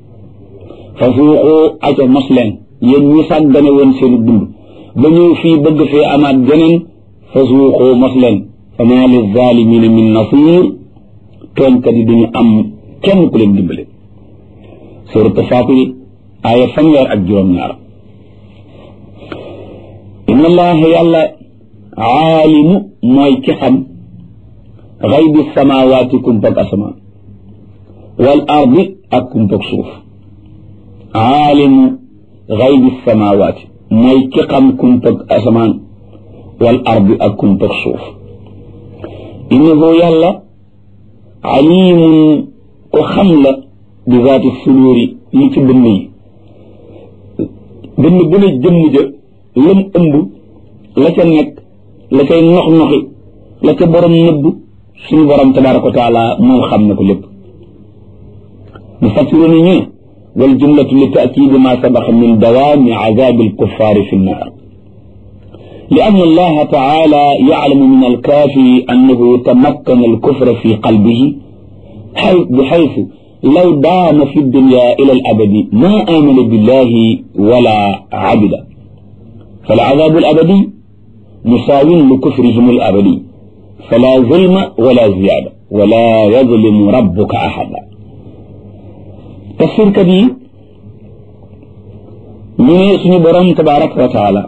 fa suuqu aco mos leen yéen ñi sàggane woon seen dund ba ñëw fii bëgg fee amaat geneen fa suuqu mos leen fa maa li zalimina min nasir tooñkat yi duñu am kenn ku leen dimbale suratu Faatir aaya fanweer ak juróom-ñaar inna allaha yàlla aalimu mooy ki xam xaybi samawaati kumpag asamaan wal ardi ak kumpag suuf aalimu xaybi samawaati mooy ki xam kumpag asamaan wal ardi ak kumpag suuf innahu yàlla alimun ko xam la bi zaati suduuri li ci dënn yi dënn bu ne jëmm ja lam ëmb la ca nekk la cay nox noxi la ca borom nëbb suñu borom tabaraka wa taala moom xam na ko lépp mu fassiru ni ñu ne wal jumlatu li taakidi ma sabaxa min dawaami azabi alkuffaari fi nnaar لأن الله تعالى يعلم من الكافر أنه تمكن الكفر في قلبه بحيث لو دام في الدنيا إلى الأبد ما آمن بالله ولا عبد فالعذاب الأبدي مساو لكفرهم الأبدي فلا ظلم ولا زيادة ولا يظلم ربك أحدا تفسير كبير من اسم برم تبارك وتعالى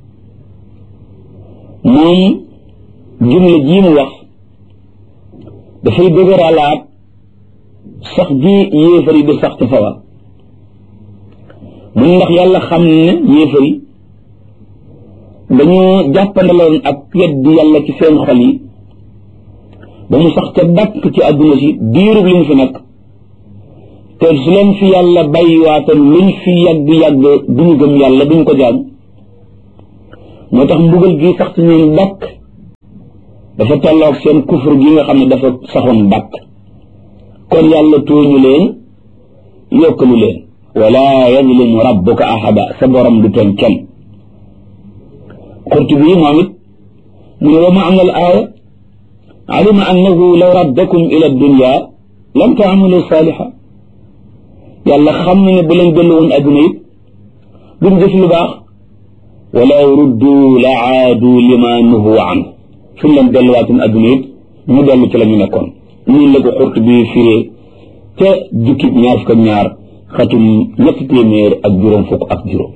moom jumla jii mu wax dafay dëgëralaat sax ji yéefar yi di sax ci sawar mun ndax yàlla xam ne yéefar yi dañoo jàppandaloon ak weddi yàlla ci seen xol yi ba mu sax ca dakk ci àdduna si diirub li mu fi nekk te su leen fi yàlla bàyyiwaatoon luñ fi yàgg-yàgg duñu gëm yàlla duñ ko jaam moo tax mbugal gi sax ci ñoom dàkk dafa tolloog seen kufur gi nga xam ne dafa saxoon dàkk kon yàlla tooñu leen yokkalu leen wala yazlimu rabbuka ahada sa borom du tooñ kenn qurtubi moom it mu ne wa maana al aaya alima annahu law raddakum ila dunya lam taamalu saaliha yàlla xam na ne bu leen dellu woon adduna it duñ def lu baax walaw ruddu la aadu lima nuhu an suñ leen delluwaatoon adduna it ñu dellu ci la ñu nekkoon ñun la ko xurt bi firee ca jukkib ñaar fukk ak ñaar xatum ñetti téeméer ak juróom fukk ak juróom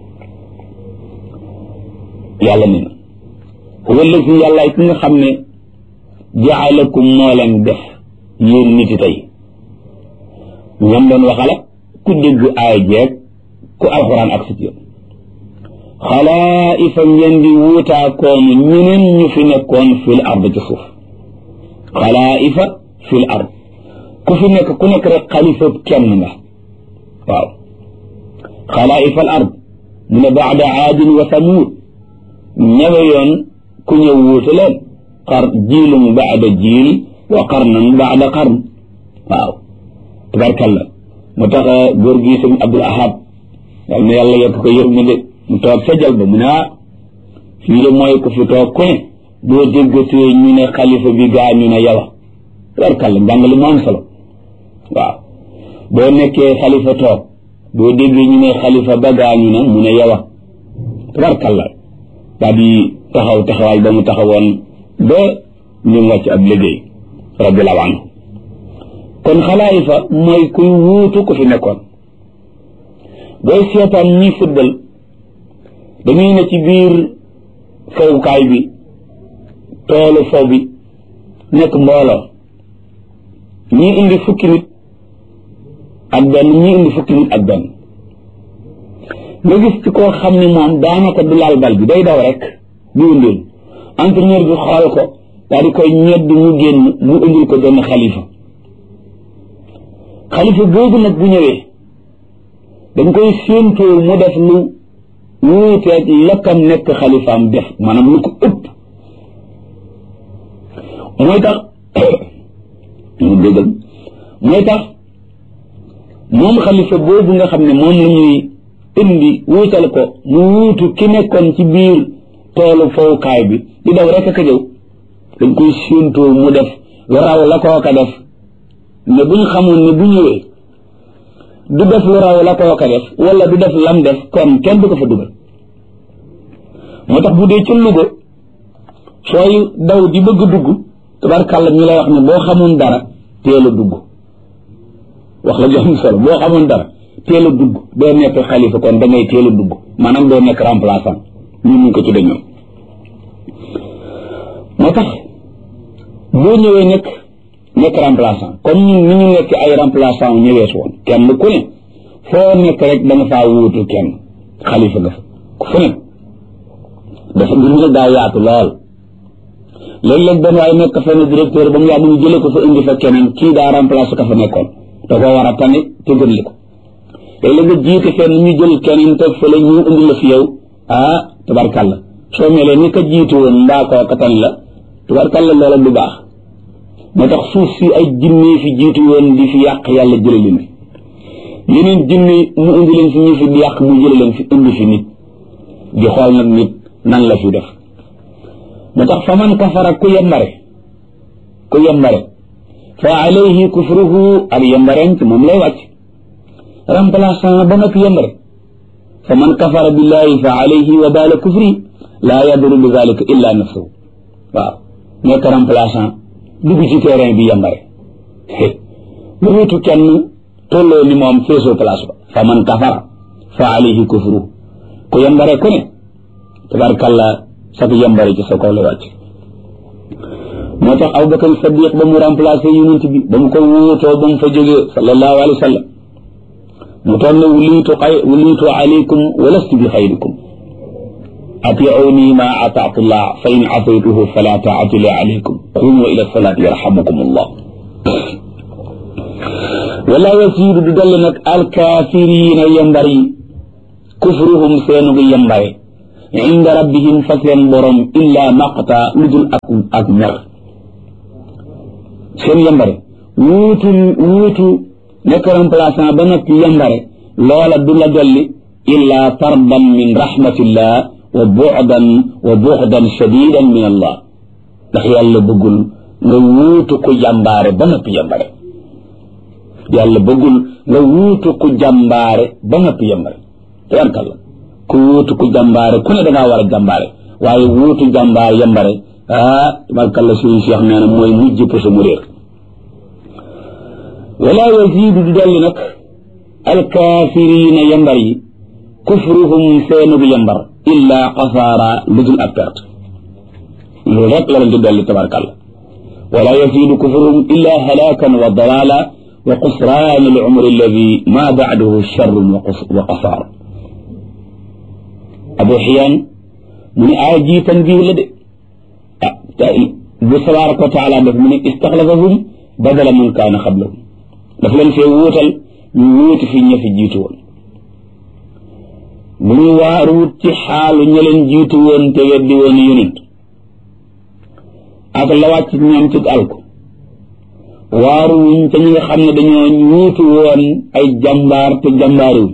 yàlla ne na huwa allazi yàlla ki nga xam ne jaalakum moo leen def yéen niti tey ñoom doon waxala ku dégg aay jeeg ku alxuraan ak sit yëpp xalaa'ifa ngeen di wuutaakoon ñeneen ñu fi nekkoon fil ard ci suuf xalaa'ifa fil ard ku fi nekk ku nekk rek xalifa kenn nga waaw xalaa'ifa al ard mu ne baada aadin wa samuud ñawe yoon ku ñëw wuute leen xar jiilum baada jiil wa qarnan baada qarn waaw tabarkalla mu tax góor gi sëñ Abdul Ahad yal na yàlla yokk ko yërmande mu toog sa jal ba mu ne ah fii de mooy ku fi toog ku ne boo déggatee ñu ne xalifa bi gaa ñu ne yawa tabarkalla njàngale mu am solo waaw boo nekkee xalifa toog boo déggee ñu ne xalifa ba gaa ñu ne mu ne yawa tabarkalla daal di taxaw taxawaay ba mu taxawoon ba ñu wàcc ab liggéey radiallahu anhu kon xalaayifa mooy kuy wuutu ku fi nekkoon booy seetaan ñi football dañuy ne ci biir fowukaay bi toolu fow bi nekk mbooloo ñii indi fukki nit ak benn ñii indi fukki nit ak benn nga gis ci koo xam ne moom daanaka du laal bal bi day daw rek di wundeel entraîneur bi xool ko daal di koy ñedd mu génn mu indil ko benn xalifa xalifa boobu nag bu ñëwee dañ koy séentoo mu def lu wuuteeg lakkam nekk xalifaam def maanaam lu ko ëpp mooy tax mu dëggal mooy tax moom xalifa boobu nga xam ne moom la ñuy indi wuutal ko mu wuutu ki nekkoon ci biir toolu fowukaay bi di daw rek ka jëw dañ koy séentoo mu def lu raw la kooka def ne buñ xamoon ne bu ñëwee du def lu raw la kooka def wala du def lam def kon kenn du ko fa dugal moo tax bu dee ci Louga sooy daw di bëgg dugg tabarkàlla ñu lay wax ne boo xamoon dara teel a dugg wax la jox solo boo xamoon dara teel a dugg doo nekk xalifa kon da ngay teel a dugg maanaam doo nekk remplaçant ñu mun ko tudde ñoom moo tax boo ñëwee nekk nekk remplaçant comme ñun ni ñu nekk ay remplaçant ñëwees woon kenn ku ne foo nekk rek da nga faa wuutu kenn xalifa nga fa ku fu ne dafa mbir mi daa yaatu lool léeg-léeg benn waaye nekk fenn directeur ba mu yàgg ñu jële ko fa indi fa keneen kii daa remplacé ka fa nekkoon da koo war a tane te gën li ko léeg-léeg nga jiite fenn ñu jël keneen teg fële ñu indi la fi yow ah tabarkalla soo melee ni ka jiitu woon mbaa koo ka tan la tabarkalla loola du baax moo tax suuf si ay jinne fi jiitu woon di fi yàq yàlla jële leen fi yeneen jinne mu indi leen fi ñu fi di yàq mu jële leen fi indi fi nit di xool nag nit nan la fi def moo tax fa man kafara ku yembare ku yembare fa alayhi kufruhu ak yembareen ci moom lay wàcc remplaçant ba nag yembare fa man kafara billahi fa alayhi wa baala kufri laa yaduru bi dalika illa nafsuhu waaw nekk remplaçant dugg ci terrain bi yembare lu wutu kenn tolloo ni moom feesoo place ba fa man kafara fa alayhi kufruhu ku yembare ku ne tabarkalla sak yembare ci sa kaw la wàcc moo tax Abubakar Sadiq ba mu remplacé yonent bi ba mu ko wuutoo ba mu fa jógee sallallahu alayhi wa sallam mu toog ne wulitu xay wulitu alaykum walastu bi xayrikum atiuni ma ataatu llah fa in asaytuhu fala taatu li alaykum qumu ila salaati yarhamukum allah wala yasiidu du dolli nag alkaafiriina yembar yi kufruhum seenu gi yembare inda rabbihim fa seen borom illa maqta lu dul ak ak mer seen yembare wuutu wuutu nekk remplaçant ba noppi yembare loola du la dolli illa tardan min rahmatillah wa bu'dan wa bu'dan shadidan min allah ndax yàlla bëggul nga wuutu ku jàmbaare ba noppi yembare yàlla bëggul nga wuutu ku jàmbaare ba noppi yembare tabarkalla ku wuutu ku jàmbaare ku ne dangaa war a jàmbaare waaye wuutu jàmbaare yembare ah tabarkalla suñu cheikh nee na mooy mujj pour mu réer wala yazidu du dolli nag alkaafirina yembar yi kufruhum seenugu yembar illa xasaara lu dul ak perte loolu rek la leen di dolli tabarkalla wala yazidu kufruhum illa halakan wa dalala wa qusraan al umri alladi ma bacdahu charrun wa qasaar abu xiyaan mu ne aaya ji tanbiih la de ah bu tabaraka wa taala def mu ne istaxlafahum badala man kaana xablahum daf leen fee wuutal ñu wuuti fi ña fi jiitu woon bu ñu waaruwut ci xaalu ña leen jiitu woon te weddi woon yonent ak la wàcc ñoom ci alko waaruwuñ te ñi nga xam ne dañoo wuutu woon ay jàmbaar te jàmbaariwuñ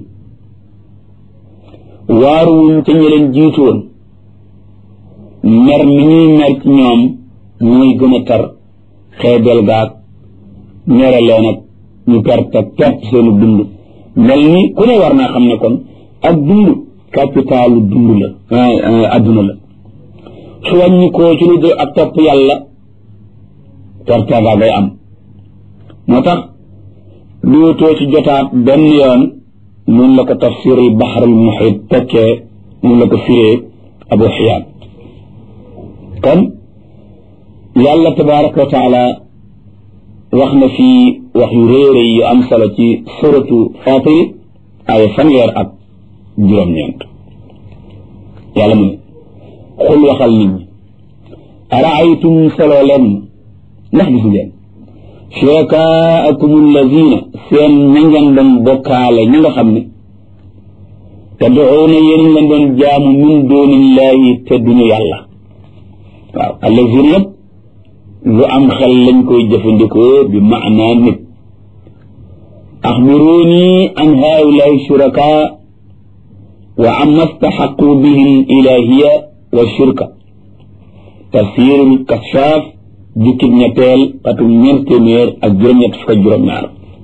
waaruwuñ te ña leen jiitu woon mer mi ñuy mer ci ñoom mooy gën a tar xeebel gaag mere leen ak ñu perte perte seenu dund mel ni ku ne war naa xam ne kon ak dund capitalu dund la adduna la su wàññi koo ci lu dul ak topp yàlla perte ga ngay am moo tax dootoo ci jotaat benn yoon noonu la ko tafsirul baxarul muhit tekkee noonu la ko firee abu xiyaan kon yàlla tabaraka wa taala wax na fii wax yu réere yu am solo ci suratu fatir ay fanweer ak juróom-ñeent yàlla mu ne xul waxal nit ñi araaytum solo leen ndax gis ngeen shurakaakum allazina seen ña ngeen doon bokkaale ña nga xam ne tad'uuna yéen ngeen doon jaamu min duunillahi te duñu yàlla waaw allazina yëpp lu am xel lañ koy jëfandikoo bi maanaa nit axbiruuni an haulaai shuraka wa amma staxaqu bihi ilahiya wa shirka tafsirul kashaaf jukkib ñetteel xatum ñeent téeméer ak juróom-ñett fukk ak juróom-ñaar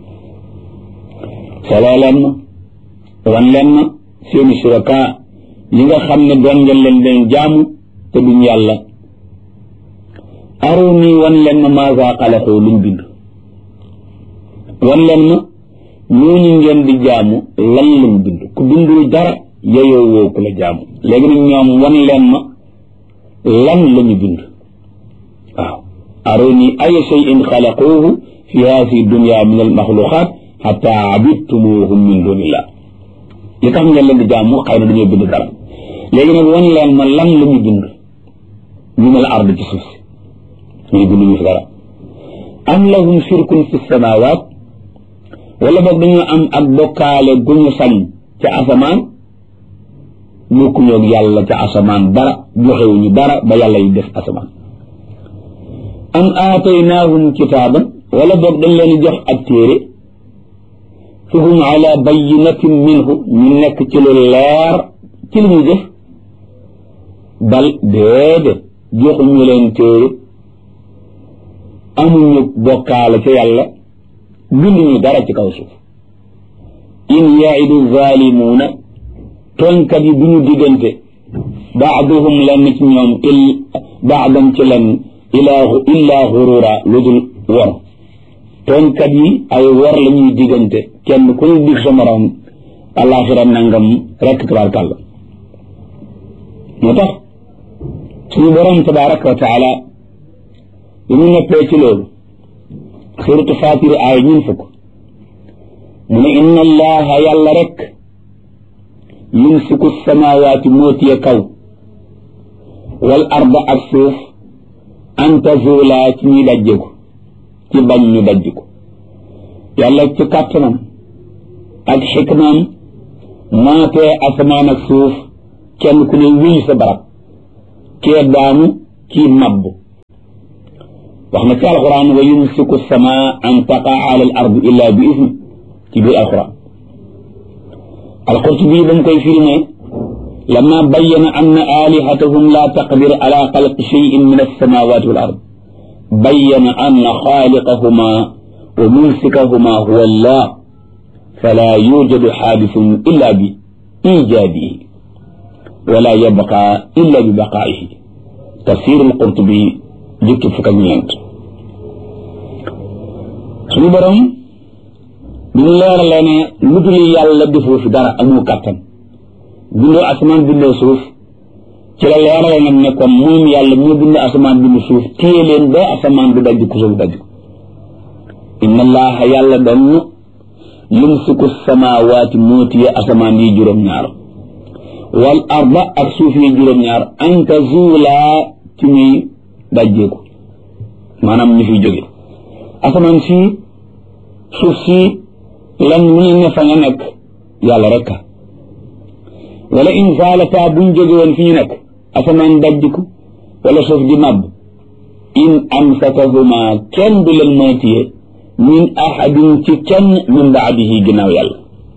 soloo leen ma wan leen ma seeni shuraka yi nga xam ne doon ngeen leen leen jaamu te duñ yàlla aruni wan leen ma maaga xalaxoo luñ bind wan leen ma ñooñu ngeen di jaamu lan lañ bind ku bindul dara yeyoo woo ku la jaamu léegi nag ñoom wan leen ma lan lañu bind waaw aruni ay cheyin xalaquuhu fi haasi dunia min almaxluqat xata abidtumuhum min dunillah li tax ngeen leen di jaamu xëy na dañoo bind dara léegi nag wan leen ma lan la ñu bind ñu ne la ard ci suuf si ñuy bind ñu fi dara am lahum shirkun fi samawaat wala boog dañoo am ak bokkaale gu ñu sañ ca asamaan bokkuñoo ak yàlla ca asamaan dara joxewuñu dara ba yàlla yi def asamaan am aataynaahum kitaaban wala boog dañ leen jox ak téere fa hum ala bayinatin minhu ñu nekk ci lu leer ci li ñu def bal déedéet joxuñu leen téere amuñu bokkaale ca yàlla binduñu dara ci kaw suuf in yaidu zalimuuna tooñkat yi duñu diggante baaduhum lenn ci ñoom il baadam ci lenn ilaa illaa xurura lu dul wor tooñkat yi ay wor la ñuy diggante kenn ku ñu dig sa morom alaxira nangam rekk tabaarkàlla moo tax suñu borom tabaraka wa taala bi mu neppee ci loolu suratu fatir aay ñun fukk mu ne inna allaha yàlla rek yumsiku samawaati moo tiye kaw wal arda ak suuf an tazula ci ñuy dajje ko ci bañ ñu dajj ko yàlla ci kàttanam ak xikmaam maatee asamaan ak suuf kenn ku ne wéy sa barab kee daanu kii mabb wax na ci alquran wa yumsiku sama an taqa ala al ard illa bi ismi ci biir alquran alqurtubi ba mu koy firi ne lama bayyana anna alihatahum la taqdir ala xalqi cheyin min alsamawati wal ard bayyana anna xaaliqahuma wa mumsikahuma huwa allah fala yujadu xaadisun illa bi ijaadihi wala yabqa illa bi baqaa'ihi tafsir alqurtubi jukki fukk ak ñeent suñu borom bi ñu leeralee ne lu dul yàlla defoo fi dara amoo kàttan bindoo asamaan bindoo suuf ci la leerale nag ne kon moom yàlla moo bind asamaan bind suuf téye leen ba asamaan du dajj ku suuf dajj ko inna allaha yàlla doon yumsiku samawaati moo téye asamaan yi juróom-ñaar wal arda ak suuf yi juróom-ñaar an tazuulaa ci muy dajjeeku maanaam ñu fiy jóge asamaan si suuf si lan mu ne fa nga nekk yàlla rek a wala in zaalata buñ jóge woon fi ñu nekk asamaan dajjiku wala suuf di màbb in amsakahuma kenn du leen mën a téye min ahadin ci kenn min baadihi ginnaaw yàlla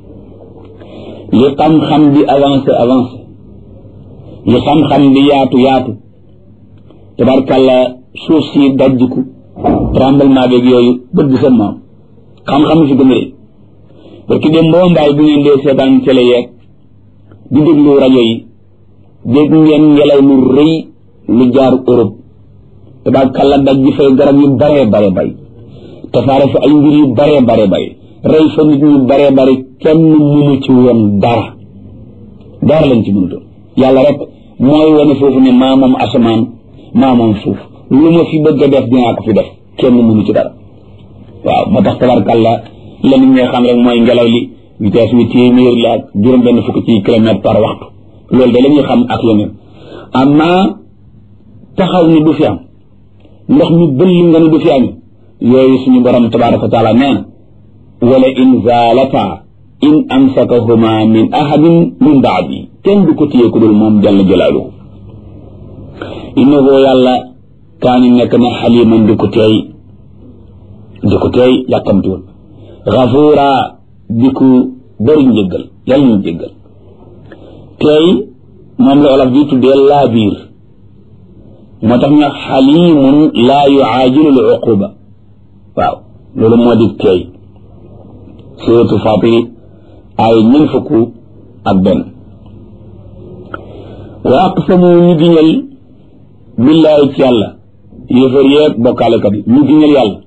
li xam-xam di avancé avancé li xam-xam di yaatu yaatu tabarkàlla suuf si dajjiku tremblement beeg yooyu bët bi seen moom xam-xam fi gën a rëy parce que dem boo mbaay bu ngeen dee seetaan télé yeeg di déglu rajo yi dégg ngeen ngelaw lu rëy lu jaar Europe tabarkàlla daj ji fay garab yu bare bare bay tasaare fa ay mbir yu bare bare bay rey fa nit ñu bare bare kenn mënu ci woon dara dara lañ ci mënutoon yàlla rek mooy wane foofu ne maa moom asamaan maa moom suuf lu ma fi bëgg a def dinaa ko fi def kenn mënu ci dara waaw moo tax tabarkàlla la nit ñi xam rek mooy ngelaw li vitesse bi téeméer la ak juróom benn fukk ci kilomètre par waxtu loolu de la ñuy xam ak yeneen amma taxaw ni du fi am ndox mi bëll nga ne du fi am yooyu suñu borom tabaraka wa taala nee na wala in zaalata in amsakahuma min ahadin min baadi kenn du ko téye ku dul moom jalla jalaaluhu innahu yàlla kaani nekk na xaliman di ko teey di ko teey yàkkamtuwul gafuura di ko bëri njëggal yàlla ñu jéggal teey moom la olof bi tuddee laa biir moo tax ñu xalimun laa yuaajilu l uquba waaw loolu moo di teey suratu fatiri ay ñen fukk ak benn wa aqsamu ñu giñal billaahi ci yàlla yéefar yeeg bokkaalekat yi ñu giñal yàlla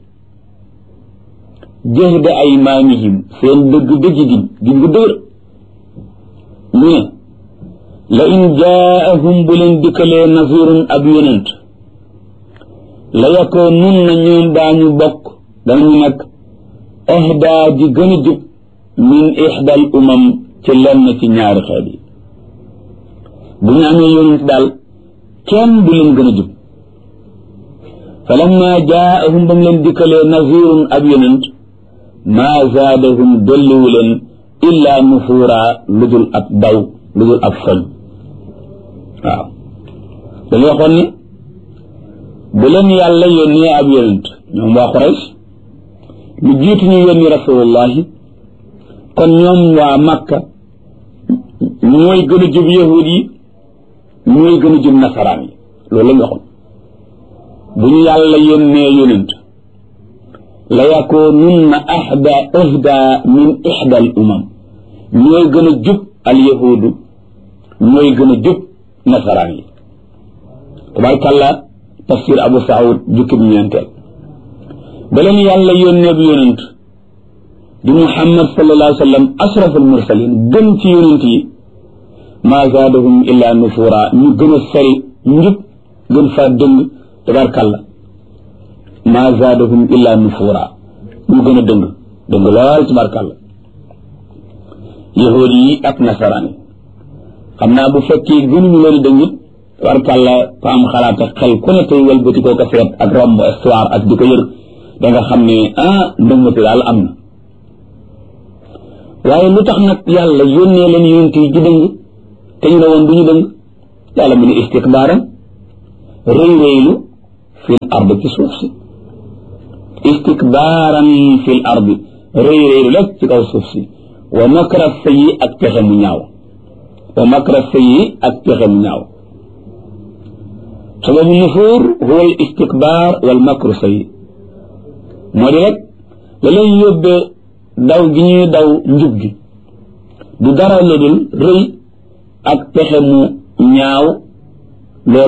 jahda aymaanihim seen dëgg dëgg giñ giñ gu dëgër ñu ne la in jaahum bu leen dikkalee nasirun ab yonent la yakoo nun na ñoom daañu bokk danañu nekk ahdaa di gën a jub min ixdal umam ci lenn ci ñaari xeet yi bu ñu amee yonent daal kenn du leen gën a jub falamma jaahum ba mu leen dikkalee nazirun ab yonent maa zaadahum dolliwu leen illaa nufuura lu dul ab daw lu dul ab foñ waaw dañu waxoon ni bu leen yàlla yónnee ab yonent ñoom waa Quraysh lu jiitu ñu yónni rasulullahi kon ñoom waa Makka ñooy gën a jub yahud yi ñooy gën a jub nasaraan yi loolu la ñu waxoon bu ñu yàlla yónnee yonent la yakoonunna ahda ahda min ihda al umam ñooy gën a jub al yahudu ñooy gën a jub nasaraan yi tabarkàlla tafsir abu saoud jukkib ñeenteel ba leen yàlla yónnee bi yonent di muhammad sallallahu alayhi wa sallam ashraf al mursalin gën ci yonent yi maa zaadahum illa nufura ñu gën a sori njub gën faa dëng tabarkàlla maa zaadahum illa nufura ñu gën a dëng dëng lool tabarkàlla yahuud yi ak nasaraan yi xam naa bu fekkee gënuñu leen dëng it tabarkàlla ko am xalaat ak xel ku ne tey wëlbati koo ko seet ak romb histoire ak di ko yër da nga xam ne ah ndëngati daal am na waaye lu tax nag yàlla yónnee leen yonent yi ju dëng te ñu ne woon du ñu dëng yàlla mu ne istikbaaran rëy rëylu fil ard ci suuf si istikbaaran fil ardi rëy rëylu rek ci kaw suuf si wa makra sayyi ak pexe mu ñaaw wa makra sayyi ak pexe mu ñaaw sababu nufuur huwa al istikbaar wal makru sayyi moo di rek la leen yóbbee daw gi ñuy daw njub gi du dara lu dul rëy ak pexe mu ñaaw